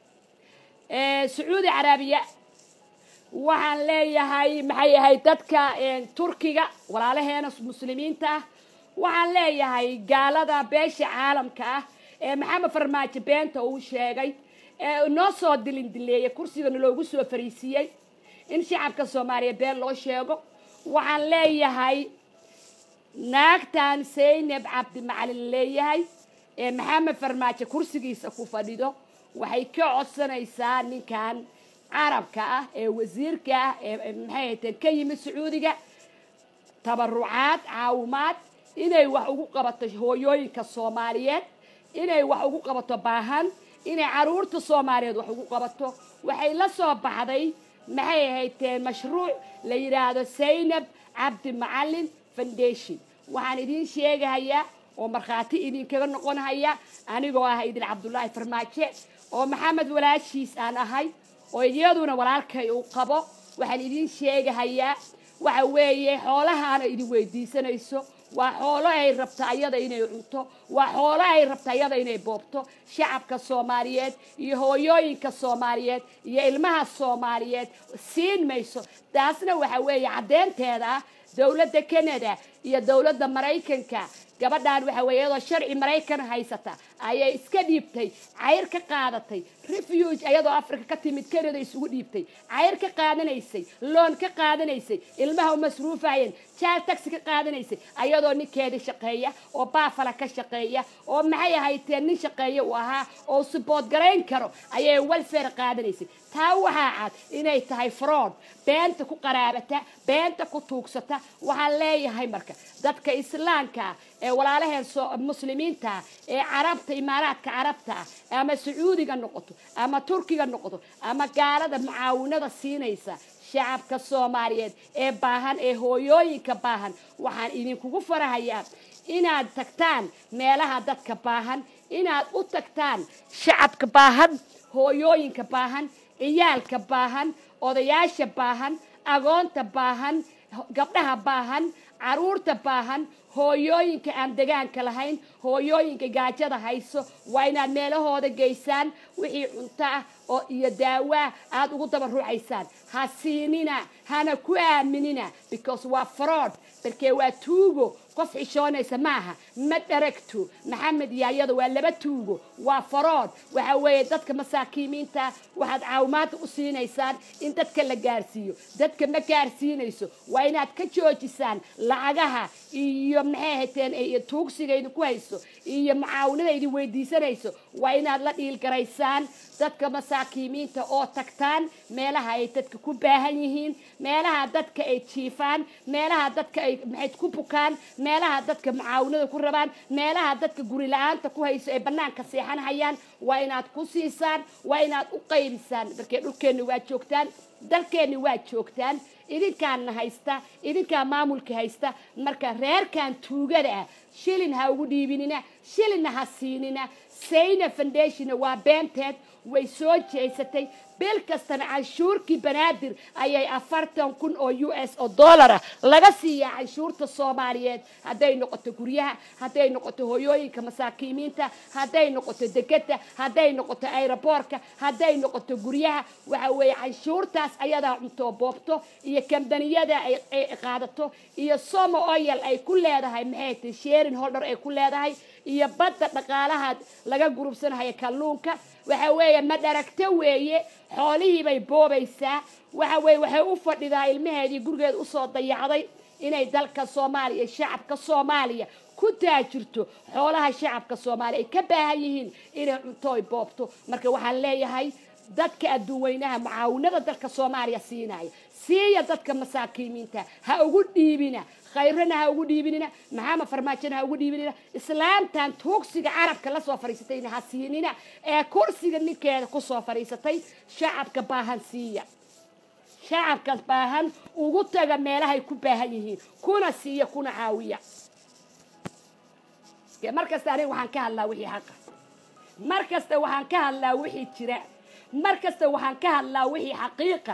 Speaker 1: ee sacuudi carabiya waxaan leeyahay maxay ahay dadka turkiga walaalaheena muslimiinta ah waxaan leeyahay gaalada beesha caalamka ah ee maxamed farmaajo beenta uu sheegay ee noo soo dilindileeyey kursigana loogu soo fariisiiyey in shacabka soomaaliya been loo sheego waxaan leeyahay naagtan saynab cabdimacalin leeyahay ee maxamed farmaajo kursigiisa ku fadhido waxay ka codsanaysaa ninkan carabka ah ee wasiirka ah ee maxay hayteen ka yimid sacuudiga tabarucaad caawimaad inay wax ugu qabato hooyooyinka soomaaliyeed inay wax ugu qabato baahan inay caruurta soomaaliyeed wax ugu qabato waxay la soo baxday maxay ahayteen mashruuc la yidhaahdo saynab cabdi macalin foundation waxaan idiin sheegahayaa oo markhaati idinkaga noqonhaya anigoo ah idin cabdullaahi farmaaje oo maxamed walaashiis aan ahay oo iyaduna walaalkay uu qabo waxaan idiin sheegahayaa waxa weeye xoolahaana idin weydiisanayso waa xoolo ay rabta ayada inay cunto waa xoolo ay rabta ayada inay boobto shacabka soomaaliyeed iyo hooyooyinka soomaaliyeed iyo ilmaha soomaaliyeed siin mayso taasna waxa weeye caddeynteeda ah dowladda canada iyo dowladda maraykanka gabadhaan waxa weeye iyadoo sharci maraykan haysata ayay iska dhiibtay cayr ka qaadatay refuge ayadoo africa ka timid canada isugu dhiibtay cayr ka qaadanaysay loon ka qaadanaysay ilmaha u masruufayeen jaal taxi ka qaadanaysay ayadoo ninkeeda shaqeeya oo baafala ka shaqeeya oo maxay ahayteen nin shaqeeya uu ahaa oo sibood garayn karo ayay welfare qaadanaysay taa waxaa cad inay tahay fraud beenta ku qaraabata beenta ku tuugsata waxaan leeyahay marka dadka islaamka ah ee walaalaheen muslimiinta ah ee carabta imaaraadka carabta ah ama sacuudiga noqoto ama turkiga noqoto ama gaalada mucaawinada siinaysa shacabka soomaaliyeed ee baahan ee hooyooyinka baahan waxaan idinkugu farahayaa inaad tagtaan meelaha dadka baahan inaad u tagtaan shacabka baahan hooyooyinka baahan ciyaalka baahan odayaasha baahan agoonta baahan gabdhaha baahan caruurta baahan hooyooyinka aan degaanka lahayn hooyooyinka gaajada hayso waa inaad meelahooda geysaan wixii cunto ah oo iyo daawaa aada ugu dabaruucaysaan ha siinina hana ku aaminina because waa fraud barkee waa tuugo qof xishoonaysa maaha ma dharagto maxamed iyo ayada waa laba tuugo waa farood waxa weeye dadka masaakiimiinta waxaad caawimaada u siinaysaan in dadka la gaarsiiyo dadka ma gaarsiinayso waa inaad ka joojisaan lacagaha iyo maxay hateen tuugsiga idinku hayso iyo mucaawinada idin weydiisanayso waa inaad la dhiilgaraysaan dadka masaakiimiinta oo tagtaan meelaha ay dadka ku baahan yihiin meelaha dadka ay jiifaan meelaha dadka ay maxay ku bukaan meelaha dadka mucaawinada ku rabaan meelaha dadka guri la-aanta ku hayso ay banaanka seexanhayaan waa inaad ku siisaan waa inaad u qaybisaan markee dhulkeenni waa joogtaan dalkeenni waa joogtaan idinkaana haysta idinkaa maamulka haysta marka reerkan tuugada ah shilin ha ugu dhiibinina shilinna ha siinina sayna foundationna waa beenteed way soo jeesatay bil kastana canshuurkii banaadir ayay afartan kun oo u s oo dollar ah laga siiyaa canshuurta soomaaliyeed hadday noqoto guryaha hadday noqoto hoyooyinka masaakiimiinta hadday noqoto degada hadday noqoto aeroboorka hadday noqoto guryaha waxa weeye canshuurtaas ayadaa cuntoo boobto iyo kambaniyada ay qaadato iyo somo oyal ay ku leedahay maxay tahay sheerin holdhar ay ku leedahay iyo badda dhaqaalaha laga gurubsanahayo kalluunka waxa weeye ma dharagto weeye xoolihii bay boobaysaa waxa weeye waxay u fadhidaa ilmaheedii gurigeeda usoo dayacday inay dalka soomaaliya shacabka soomaaliya ku taajirto xoolaha shacabka soomaaliya ay ka baahan yihiin inay cunto ay boobto marka waxaan leeyahay dadka adduun weynaha mucaawinada dalka soomaaliya siinaya siiya dadka masaakiimiinta ha ugu dhiibina khayrana ha ugu dhiibinina maxamed farmaajona ha ugu dhiibinina islaamtan tuugsiga carabka lasoo fadhiisatayna ha siinina ee kursiga ninkeeda kusoo fadhiisatay shacabka baahan siiya shacabkaas baahan ugu taga meelahay ku baahan yihiin kuna siiya kuna caawiya mar kasta aniga waxaan ka hadlaa wixii xaqa mar kasta waxaan ka hadlaa wixii jira mar kasta waxaan ka hadlaa wixii xaqiiqa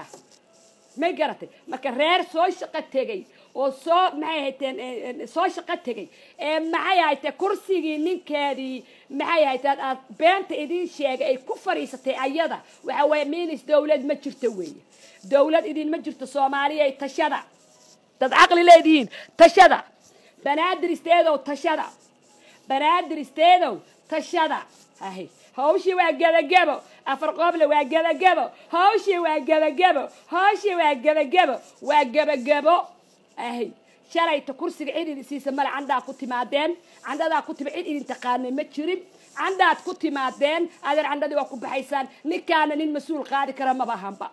Speaker 1: may garatay marka reer soo shaqo tegay oo soo maxay hayteen soo shaqo tegay ee maxay haytee kursigii ninkeedii maxay hayteen aad beenta idiin sheegay ay ku fadhiisatay ayada waxa weeye minis dawlad ma jirto weeye dawlad idinma jirto soomaaliya tashada dad caqli leedihiin tashada banaadir isteedow tashada banaadir isteedow tashada ahy hawshii waa gebagebo afar qooble waa gebagebo hawshii waa gebagebo hawshii waa gebagebo waa gebagebo ahy shalayta kursiga cid idin siisa male candhaa ku timaadeen candhadaa ku tima cid idin taqaanay ma jirin candhaad ku timaadeen adeer candhadii waa ku baxaysaan ninkaana nin mas-uul qaadi kara maba ahanba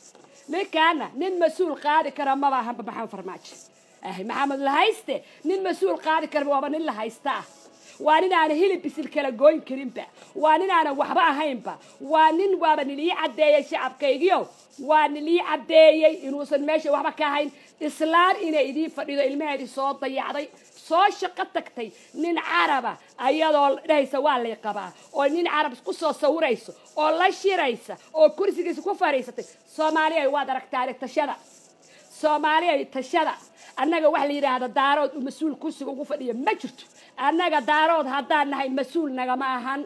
Speaker 1: ninkaana nin mas-uul qaadi kara maba ahanba maxamed farmaajo ahy maxamed lahayste nin mas-uul qaadi kara waaba nin lahaysta ah waa nin aana hilib bisil kala gooyn karinba waa nin aanan waxba ahaynba waa nin waaba nilii caddeeyey shacabkaygiyo waa nilii caddeeyey inuusan meesha waxba ka ahayn islaan inay idiin fadhido ilmaheedii soo dayacday soo shaqo tagtay nin caraba ayadoo dhahaysa waa lay qabaa oo nin carab ku soo sawirayso oo la shiraysa oo kursigiisa ku fadhiisatay soomaaliya waad aragtaane tashada soomaaliya tashada annaga waxa la yidhaahda daarood uu mas-uul kursiga ugu fadhiya ma jirto annaga daarood haddaan nahay mas-uul nagama ahan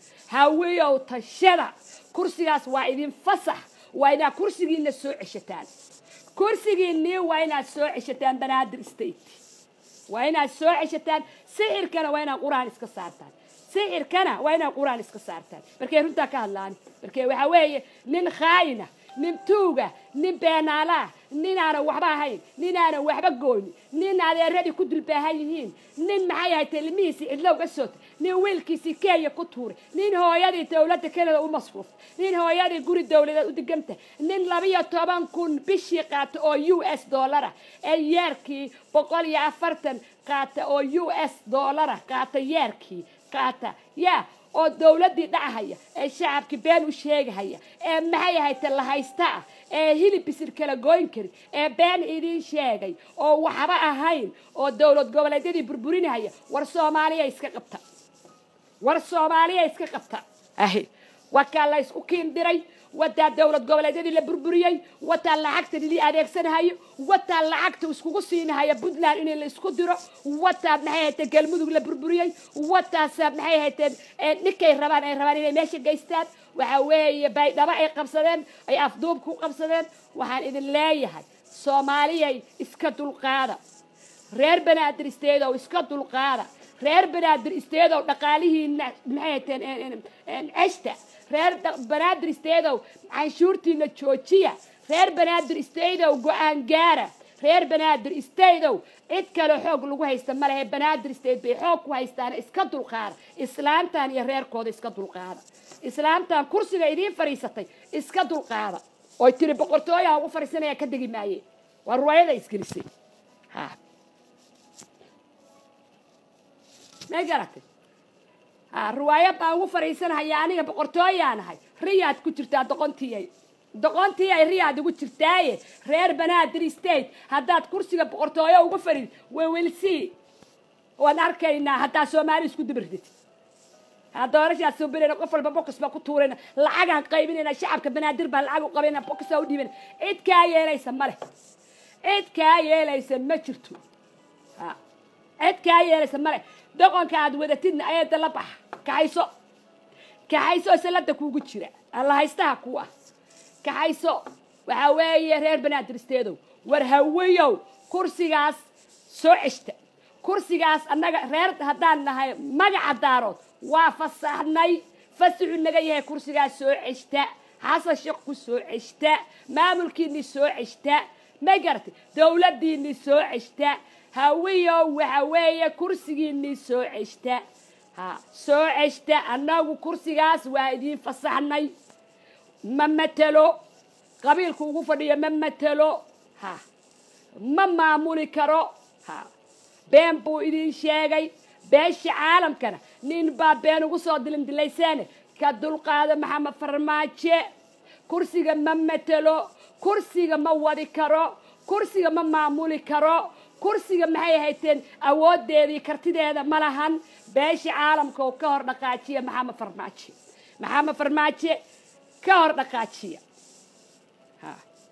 Speaker 1: hawiyow tashada kursigaas waa idin fasax waa inaad kursigiina soo ceshataan kursigiinii waa inaad soo ceshataan banaadir state waa inaad soo ceshataan sixirkana waa inaad qur-aan iska saartaan sixirkana waa inaad qur-aan iska saartaan markay runtaa ka hadlaan markee waxaa weeye nin khaayina nin tuuga nin beenaalaah nin aanan waxba ahayn nin aanan waxba goonin nin adeeradii ku dulbaahan yihiin nin maxay ahayd ilmihiisii cidlow ka sootay nin wiilkiisii kenya ku tuuray nin hooyadii dawladda kanada u masruuftay nin hooyadii guri dawladeed u degantay nin labiyo toban kun bishii qaata oo u s dollara ee yeerkii boqol iyo afartan qaata oo u s dollara qaata yeerkii qaata yaa oo dawladdii dhacahaya ee shacabkii been u sheegahaya ee maxay ahayte lahaysta ah ee hilib bisir kala gooyn kari ee been idiin sheegay oo waxba ahayn oo dawlad goboleedyadii burburinahaya war soomaaliya iska qabta war soomaaliya iska qabta ahi wakaa la ysku kiindiray wataa dawlad goboleedyadii la burburiyey wataa lacagta lili adeegsanahayo wataa lacagta iskugu siinahaya puntland in la isku diro wataa maxay hayteen galmudug la burburiyey wataasa maxay hayteen ninkay rabaan ay rabaan inay meesha geystaan waxa weeye baydhabo ay qabsadeen ay afduub ku qabsadeen waxaan idin leeyahay soomaaliyay iska dulqaada reer banaadir isteedow iska dulqaada reer banaadir isteedow dhaqaalihiina maxay hayteen ceshta reer banaadir isteedow canshuurtiina joojiya reer banaadir isteedow go-aan gaara reer banaadir isteedow cid kale xoog lagu haysta ma lehe banaadir isteed bay xoog ku haystaan iska dulqaada islaamtan iyo reerkooda iska dulqaada islaamtan kursiga idiin fadhiisatay iska dulqaada oy tiri boqortooyaha ugu fadhiisanaya ka degi maaye waa ruwaayada isgelisay ha may garatay ha riwaayad baan ugu fadhiisanahaya aniga boqortooyaanahay riyaad ku jirtaa doqontiiyay doqontii ay riyaad ugu jirtaaye reer banaadir state haddaad kursiga boqortooyo ugu fadhid wewelsii waan arkaynaa haddaa soomaali isku dibirtid doorashaa suubinayna qof walba bokas baa ku tuurayna lacagaan qaybinayna shacabka banaadir baa lacag u qabayna bokasaa u dhiibana cid kaa yeelaysa male cid kaa yeelaysa ma jirto ha cid kaa yeelaysa male doqonka aad wadatidna ayada la baxa kaxayso kaxayso salada kuugu jira alla haystaha ku ah kaxayso waxaa weeye reer banaadiristeedow war hawiyow kursigaas soo ceshta kursigaas annaga reer haddaan nahay magaca daarood waa fasaxnay fasaxu naga yahay kursigaas soo ceshta xasan sheekh ku soo ceshta maamulkiini soo ceshta ma garatay dawladdiini soo ceshta hawiyow waxa weeye kursigiini soo ceshta ha soo ceshta annagu kursigaas waa idiin fasaxnay ma matelo qabiilku ugu fadhiyo ma matelo ha ma maamuli karo ha been buu idin sheegay beesha caalamkana nin baa been ugu soo dilindilayseene ka dulqaada maxamed farmaajo kursiga ma matelo kursiga ma wadi karo kursiga ma maamuli karo kursiga maxay hayteen awoodeedii kartideeda ma lahan beesha caalamka oo ka hor dhaqaajiya maxamed farmaajo maxamed farmaajo ka hor dhaqaajiya ha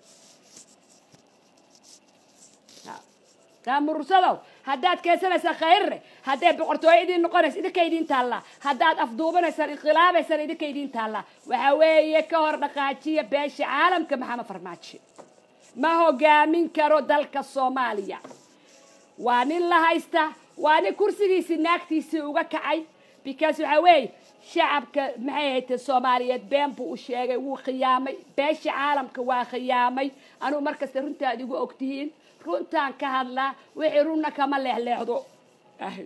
Speaker 1: taamursadow haddaad keensanaysaa khayrre hadday boqortooyo idiin noqonaysa idinka idiin taallaa haddaad afduubanaysaan inqilaabaysaan idinka idiin taallaa waxaa weeye ka hor dhaqaajiya beesha caalamka maxamed farmaajo ma hogaamin karo dalka soomaaliya waa nin la haysta waa nin kursigiisii naagtiisii uga kacay because waxaa weeye shacabka maxay haytee soomaaliyeed been buu u sheegay wuu khiyaamay beesha caalamka waa khiyaamay anugu markasta runtaad igu ogtihiin runtaan ka hadlaa wixii runna kama leexleexdo ahy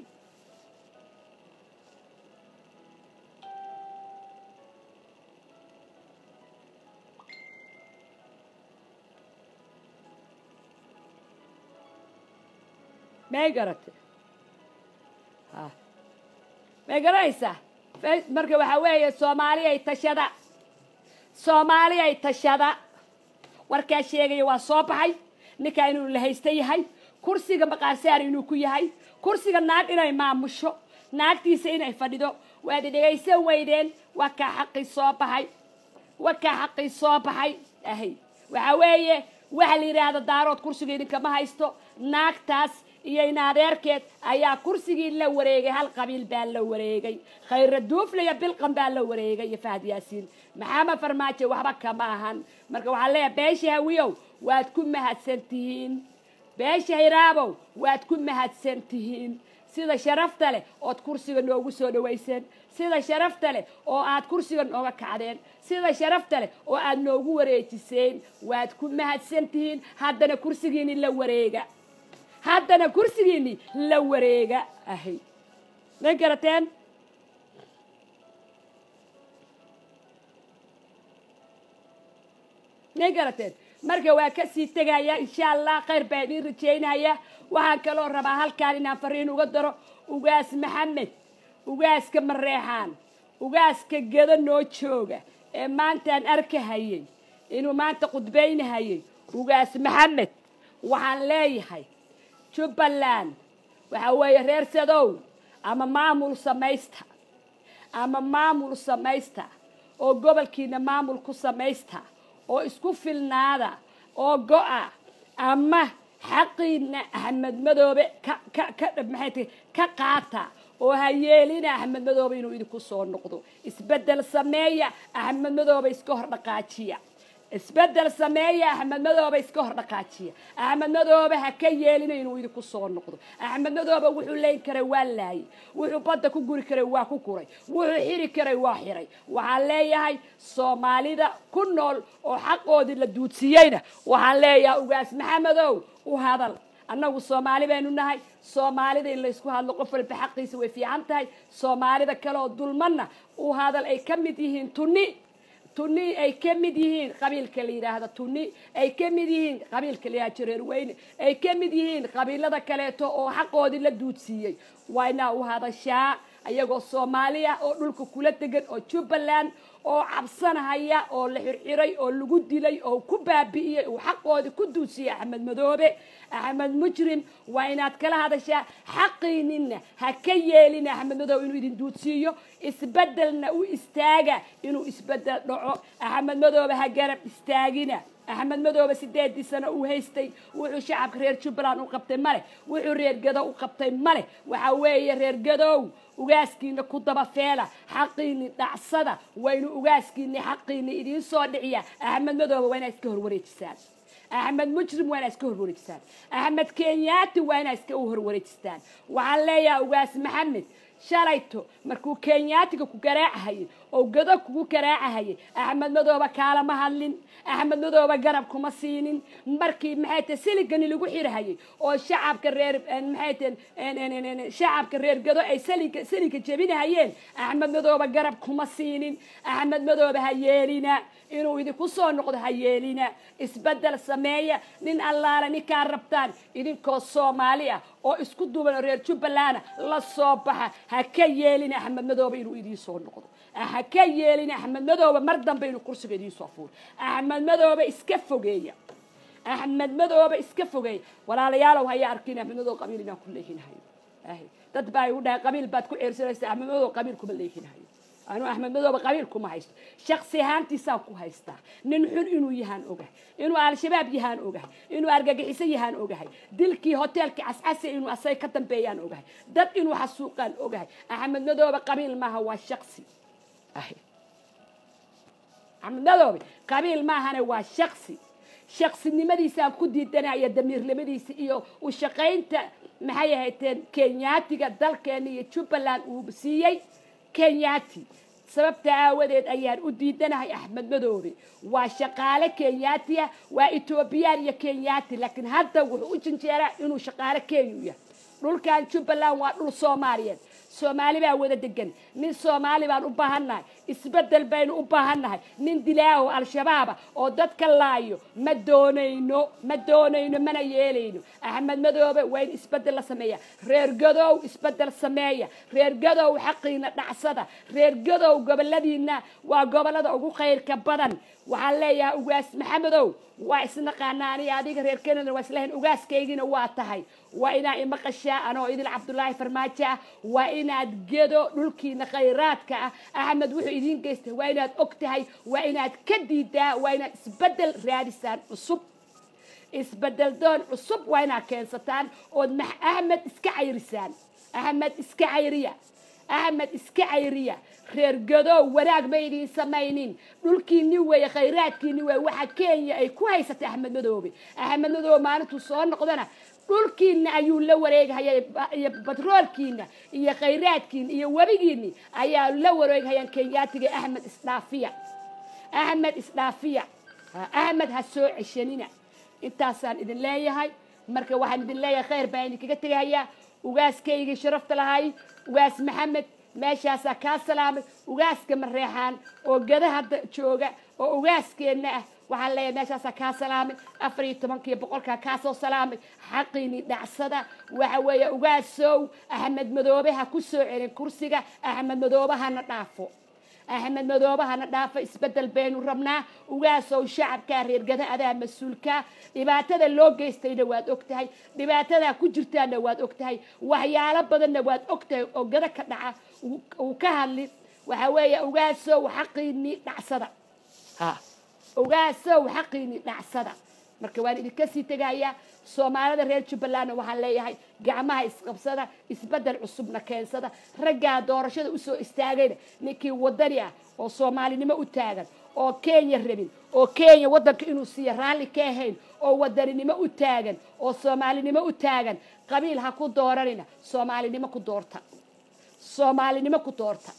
Speaker 1: may garate ha may garanaysaa marka waxaa weeye soomaaliyay tashada soomaaliyay tashada warkaa sheegaya waa soo baxay ninkaa inuu la haysta yahay kursiga maqaarsaar inuu ku yahay kursiga naag inay maamusho naagtiisa inay fadhido waad dhegaysan weydeen waa kaa xaqii soo baxay waa kaa xaqii soo baxay ahay waxaa weeye waxa la yidhaahda daarood kursiga idinkama haysto naagtaas iyo in adeerkeed ayaa kursigii la wareegay hal qabiil baa la wareegay khayra duufle iyo bilqan baa la wareegay iyo fahad yaasiin maxamed farmaajo waxba kama ahan marka waxaa leeyahay beesha hawiyow waad ku mahadsan tihiin beesha hiraabow waad ku mahadsan tihiin sida sharafta leh ood kursiga noogu soo dhawayseen sida sharafta leh oo aad kursiga nooga kacdeen sida sharafta leh oo aad noogu wareejiseen waad ku mahadsan tihiin haddana kursigiini la wareega haddana kursigiini la wareega ahay ma garateen ma garateen marka waa kasii tegaya insha allah khayr baa idiin rajaynaya waxaan kaloo rabaa halkaan inaan fariin uga daro ugaas maxamed ugaaska mareexaan ugaaska geda noo jooga ee maantaan arkahayay inuu maanta khudbaynahayay ugaas maxamed waxaan leeyahay jubbaland waxaa weeye reer sadow ama maamul samaysta ama maamul samaysta oo gobolkiina maamul ku samaysta oo isku filnaada oo go-a ama xaqiina axmed madoobe ka ka ka maxay tahay ka qaata oo ha yeelina axmed madoobe inuu idinku soo noqdo isbeddel sameeya axmed madoobe iska hor dhaqaajiya isbeddel sameeya axmed madoobe iska hor dhaqaajiya axmed madoobe ha ka yeelina inuu idinku soo noqdo axmed madoobe wuxuu leyn karay waa laayay wuxuu badda ku guri karay waa ku guray wuxuu xiri karay waa xiray waxaan leeyahay soomaalida ku nool oo xaqoodii la duudsiiyeyna waxaan leeyahay ugaas maxamedow u hadal annagu soomaali baynu nahay soomaalida in laysku hadlo qof walba xaqiisa way fiican tahay soomaalida kale oo dulmanna u hadal ay ka mid yihiin tunni tunni ay ka mid yihiin qabiilka la yidhaahda tunni ay ka mid yihiin qabiilka la yidhahda jareer weyne ay ka mid yihiin qabiilada kaleeto oo xaqoodii la duudsiiyey waa inaa u hadashaa ayagoo soomaaliya oo dhulka kula degan oo jubbaland oo cabsanahaya oo la xirxiray oo lagu dilay oo ku baabi'iyey uu xaqoodii ku duusiyey axmed madoobe axmed mujrim waa inaad kala hadashaa xaqiininna ha ka yeelina axmed madoobe inuu idin duudsiiyo isbedelna u istaaga inuu isbedel dhaco axmed madoobe ha garab istaagina axmed madoobe sideedii sano uu haystay wuxuu shacabka reer jubbaland u qabtay male wuxuu reer gado u qabtay male waxa weeye reer gadow ugaaskiina ku daba feela xaqiini dhacsada waynu ugaaskiini xaqiini idiin soo dhiciya axmed madoobe waa inaa iska horwareejisaan axmed mujrim waa inaa iska horwareejisaan axmed kenyaati waa inaa iska u horwareejistaan waxaan leeyahay ugaas maxamed shalayto markuu kenyaatiga ku garaacahayay oo gado kugu garaacahayay axmed madoobe kaalama hadlin axmed madoobe garab kuma siinin markii maxay tahay siligani lagu xirhayay oo shacabka reer maxay tahay shacabka reer gado ay saliga siliga jebinahayeen axmed madoobe garab kuma siinin axmed madoobe ha yeelina inuu idinku soo noqdo ha yeelina isbedel sameeya nin allaale ninkaa rabtaan idinkoo soomaali ah oo isku duuban oo reer jubbalanda la soo baxa ha ka yeelina axmed madoobe inuu idiin soo noqdo ha ka yeelina axmed madoobe mar dambe inuu kursiga idiin soo fuuro axmed madoobe iska fogeeya axmed madoobe iska fogeeya walaalayaalow haya arkin axmed madoobe qabiil inaan ku leehinahayo dad baa igu dhahay qabiil baad ku ceersanaysa axmed madoobe qabiil kuma leehinahayo anuu axmed madoobe qabiil kuma haysto shaksi ahaantiisaan ku haystaa nin xun inuu yahaan ogahay inuu al-shabaab yahaan ogahay inuu argagixiso yahaan ogahay dilkii hoteelkii cascase inuu asay ka dambeeyaan ogahay dad inuu xasuuqaan ogahay axmed madoobe qabiil maaha waa shaksi axmed madoobe qabiil maahane waa shaksi shaksinimadiisaan ku diidanaya damiirnimadiisa iyo u shaqaynta maxay ahayteen kenyaatiga dalkeena iyo jubbaland uu siiyey kenyaati sababta aawadeed ayaan u diidanahay axmed madoobe waa shaqaale kenyaati ah waa etoobiyaan iyo kenyaati laakiin hadda wuxuu u janjeeraa inuu shaqaale kenya yahay dhulkan jubbaland waa dhul soomaaliyeed soomaali baa wada degan nin soomaali baan u baahannahay isbedel baynu u baahannahay nin dilaaho al-shabaaba oo dadka laayo ma doonayno ma doonayno mana yeelayno axmed madoobe waa in isbedel la sameeya reer gadow isbedel sameeya reer gadow xaqiina dhacsada reer gadow goboladiina waa gobolada ugu khayrka badan waxaan leeyahay ugaas maxamedow waa isnaqaanaa aniga adiga reer kenada waa islahayn ugaaskaygina waa tahay waa inaa imaqashaa anoo idil cabdulaahi farmaajo ah waa inaad gedo dhulkiina khayraadka ah axmed wuxuu idiin geystay waa inaad og tahay waa inaad ka diidaa waa inaad isbedel raadisaan cusub isbedel doon cusub waa inaad keensataan ood max axmed iska cayrisaan axmed iska cayriya axmed iska cayriya reer gadow wanaag ma idiin samaynin dhulkiini weeye khayraadkiini weeye waxa kenya ay ku haysatay axmed madoobe axmed madoobe maalintuu soo noqdana dhulkiina ayuu la wareegahaya iyo batroolkiina iyo khayraadkiina iyo webigiini ayaa la wareegahayaan kenyaatiga axmed isdhaafiya axmed isdhaafiya axmed ha soo ceshanina intaasaan idin leeyahay marka waxaan idin leeyahay khayr baan idinkaga tegahayaa ugaaskaygii sharafta lahay ugaas maxamed meeshaasaa kaa salaamay ugaaska mareexaan oo gada hadda jooga oo ugaaskeenna ah waxaan leeyahay meeshaasaa kaa salaamay afar iyo tobankiiyo boqolkaa kaasoo salaamay xaqiini dhacsada waxa weeye ugaasow axmed madoobe ha ku soo celin kursiga axmed madoobe hana dhaafo axmed madoobe hana dhaafo isbedel baynu rabnaa ugaasow shacabkaa reergada adaa mas-uulkaa dhibaatada loo geystayna waad og tahay dhibaatadaa ku jirtaana waad og tahay waxyaalo badanna waad og tahay oo gada ka dhaca uu ka hadli waxa weeye ugaasow xaqiini dhacsada ha ogaasow xaqiini dhacsada marka waan idinka sii tegayaa soomaalida reer jubbalandna waxaan leeyahay gacmaha isqabsada isbedel cusubna keensada raggaa doorashada usoo istaagayna ninkii wadani ah oo soomaalinimo u taagan oo kenya rabin oo kenya waddanka inuu siiya raalli ka ahayn oo wadaninimo u taagan oo soomaalinimo u taagan qabiil ha ku dooranina soomaalinimo ku doorta soomaalinimo ku doorta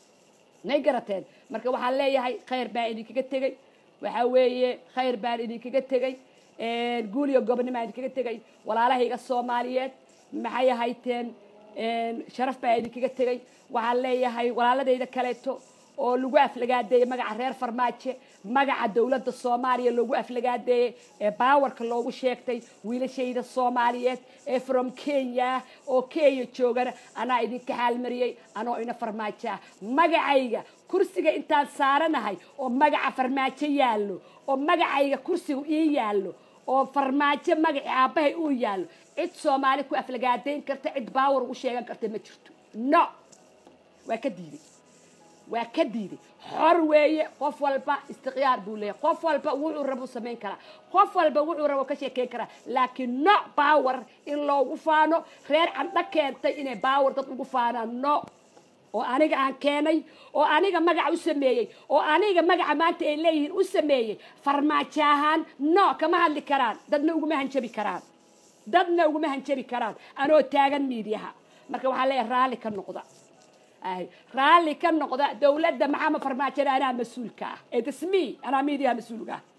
Speaker 1: may garateen marka waxaan leeyahay khayr baan idinkaga tegey waxa weeye khayr baan idinkaga tegey guuliyo gobonnimaan idinkaga tegay walaalahayga soomaaliyeed maxay ahayteen sharaf baan idinkaga tegey waxaan leeyahay walaaladayda kaleeto oo lagu aflagaadeeyey magaca reer farmaajo magaca dowladda soomaaliya loogu aflagaadeeyey ee baawarka loogu sheegtay wiilashayda soomaaliyeed ee from kenya oo kenya joogana anaa idinka xaalmariyey anoo ina farmaajo ah magacayga kursiga intaan saaranahay oo magaca farmaajo yaallo oo magacayga kursiga ii yaallo oo farmaajo magaci aabbahay uu yaallo cid soomaali ku aflagaadayn karta cid baawar ugu sheegan karta ma jirto no waa ka diiday waa ka diiday xor weeye qof walba istiqyaar buu leeyahay qof walba wuxuu rabo samayn karaa qof walba wuxuu rabo ka sheekeyn karaa laakiin no baawar in loogu faano reer candho keentay inay baawar dad ugu faanaan no oo aniga aan keenay oo aniga magaca u sameeyey oo aniga magaca maanta ay leeyihiin u sameeyey farmaajo ahaan no kama hadli karaan dadna uguma hanjabi karaan dadna uguma hanjabi karaan anoo taagan miidiyaha marka waxaa leeyahay raalli ka noqda ay raalli ka noqda dowladda maxamed farmaajona anaa mas-uulka ah ee tasmi anaa miidiyaha mas-uulka ah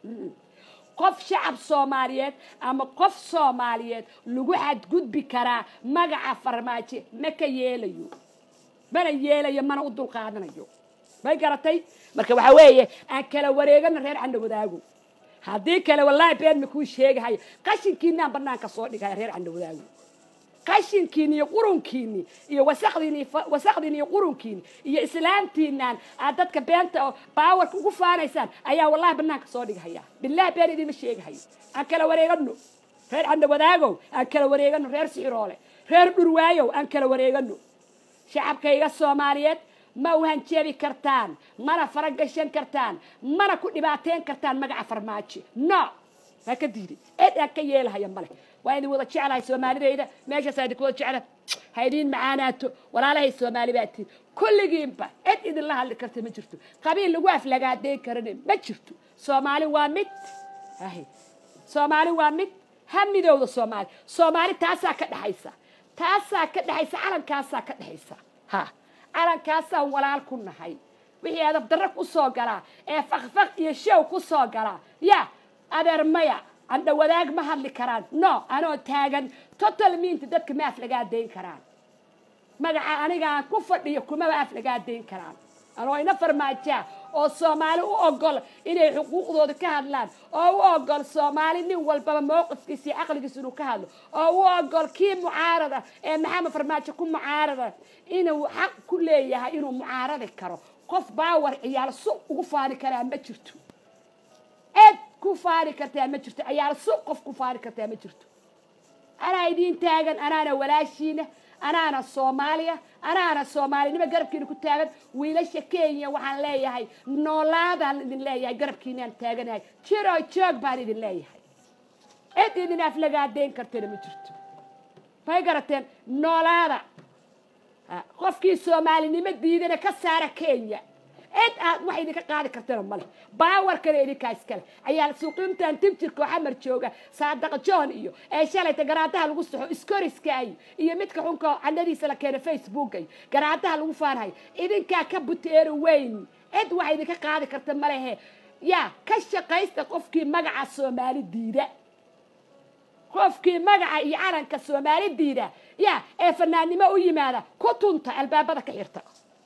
Speaker 1: qof shacab soomaaliyeed ama qof soomaaliyeed lagu xadgudbi karaa magaca farmaajo ma ka yeelayo mana yeelayo mana u dulqaadanayo may garatay marka waxaa weeye aan kala wareegano reer candho wadaago haddii kale wallaahi been ma kuu sheegahayo qashinkiinaan banaanka soo dhigaya reer candho wadaago qashinkiini iyo qurunkiini iyo wasaqdiini wasaqdiini iyo qurunkiini iyo islaamtiinaan aad dadka beenta oo baawarka ugu faanaysaan ayaa wallahi banaanka soo dhigahaya billahi been idinma sheegahayo aan kala wareegano reer candho wadaagow aan kala wareegano reer sixiroole reer dhurwaayow aan kala wareegano shacabkayga soomaaliyeed ma u hanjeebi kartaan mana faragashan kartaan mana ku dhibaateyn kartaan magaca farmaajo no waa ka diiday cid aan ka yeelahaya male waa idin wada jeclahay soomaalidayda meeshaasaa idinku wada jecla ha idiin macaanaato walaalahay soomaali baa tihin kulligiinba cid idinla hadli karta ma jirto qabiil lagu aflagaadeyn karana ma jirto soomaali waa mid ahy soomaali waa mid ha midowda soomaali soomaali taasaa ka dhexaysa taasaa ka dhexaysa calankaasaa ka dhexaysa ha calankaasaan walaal ku nahay wixii adab darra ku soo galaa ee fakfak iyo show ku soo galaa ya adeer maya andha wadaag ma hadli karaan no anoo taagan total miinta dadka ma aflagaadayn karaan magaca aniga aan ku fadhiyo kumaba aflagaadayn karaan anoo ina farmaajaa oo soomaali u ogol inay xuquuqdooda ka hadlaan oo u ogol soomaali nin walbaba mowqifkiisa iyo caqligiisa inuu ka hadlo oo u ogol kii mucaarada ee maxamed farmaajo ku mucaarada inuu xaq ku leeyahay inuu mucaaradi karo qof baawar ciyaal su ugu faani karaa ma jirto cid ku faani kartaa ma jirto ciyaal su qof ku faani kartaa ma jirto anaa idiin taagan anaana walaashiina anaana soomaaliya anaana soomaalinimo garabkiina ku taagan wiilasha kenya waxaan leeyahay noolaadaan idin leeyahay garabkiinaan taaganahay jiro joog baan idin leeyahay cid idin aflagaadeyn kartana ma jirto may garateen noolaada qofkii soomaalinimo diidana ka saara kenya cid aad wax idinka qaadi kartana male baawarkana idinkaa iskale ayaa suuqintan tibjirka oo xamar jooga saadaqa john iyo ee shalayta garaadaha lagu saxo iskoriskaayo iyo midka xunka candhadiisa la keeno facebookayo garaadaha lagu faanahayo idinkaa ka buteero weyn cid wax idinka qaadi karta malehe yaa ka shaqaysta qofkii magaca soomaali diida qofkii magaca iyo calanka soomaali diida ya ee fanaannimo u yimaada ku tunta albaabada ka xirta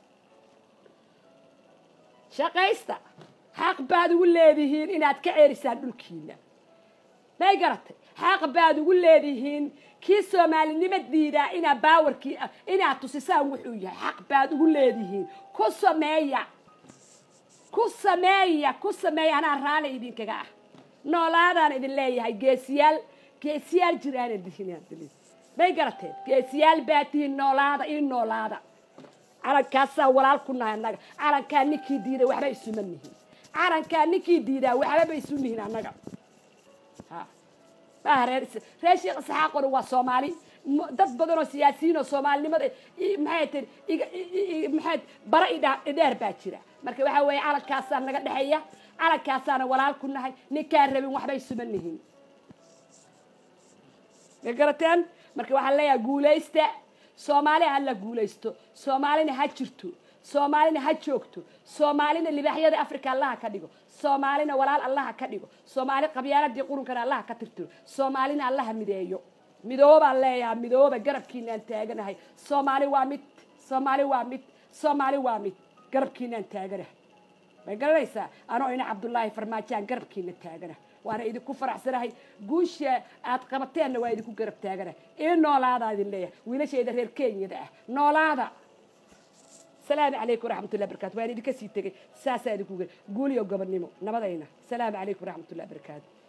Speaker 1: shaqaysta xaq baad ugu leedihiin inaad ka ceerisaan dhulkiina may garatay xaq baad ugu leedihiin kii soomaalinimo diidaa inaa baawarkii inaad tusisaan wuxuu yahay xaq baad ugu leedihiin ku sameeya ku sameeya ku sameeya anaa raali idinkaga ah noolaadaan idin leeyahay geesiyaal geesiyaal jiraan dihin may garateen geesiyaal baa tihiin noolaada ii noolaada calankaasaa walaal ku nahay annaga calankaa ninkii diiday waxba isuma nihin calankaa ninkii diidaa waxbaba isu nihin annaga maaha reer reer sheekh isxaaqona waa soomaali dad badan oo siyaasiyiin oo soomaalinimada maxay tii maxay bara idheer baa jira marka waxaa weeye calankaasaa naga dhexeeya calankaasaana walaal ku nahay ninkaan rabin waxba isuma nihin ma garateen marka waxaan leeyahay guulaysta soomaali ha la guulaysto soomaalina ha jirto soomaalina ha joogto soomaalina libaaxyada africa allaha ka dhigo soomaalina walaal allaha ka dhigo soomaali qabyaaladii qurunkana allaha ka tirtiro soomaalina allaha mideeyo midoobaan leeyahay midooba garabkiinaan taaganahay soomaali waa mid soomaali waa mid soomaali waa mid garabkiinaan taagana may garanaysaa anoo ina cabdullaahi farmaajaan garabkiina taagana waana idinku faraxsanahay guusha aad qabateenna waa idinku garab taagana ii noolaadaa idin leeyahay wiilashayda reer kenyada ah noolaada salaamu calaykum waraxmatullahi barakaatu waan idinka sii tegey saasaa idinku guuliyo gobonnimo nabadayna salaamu calaykum waraxmatullahi barakaatu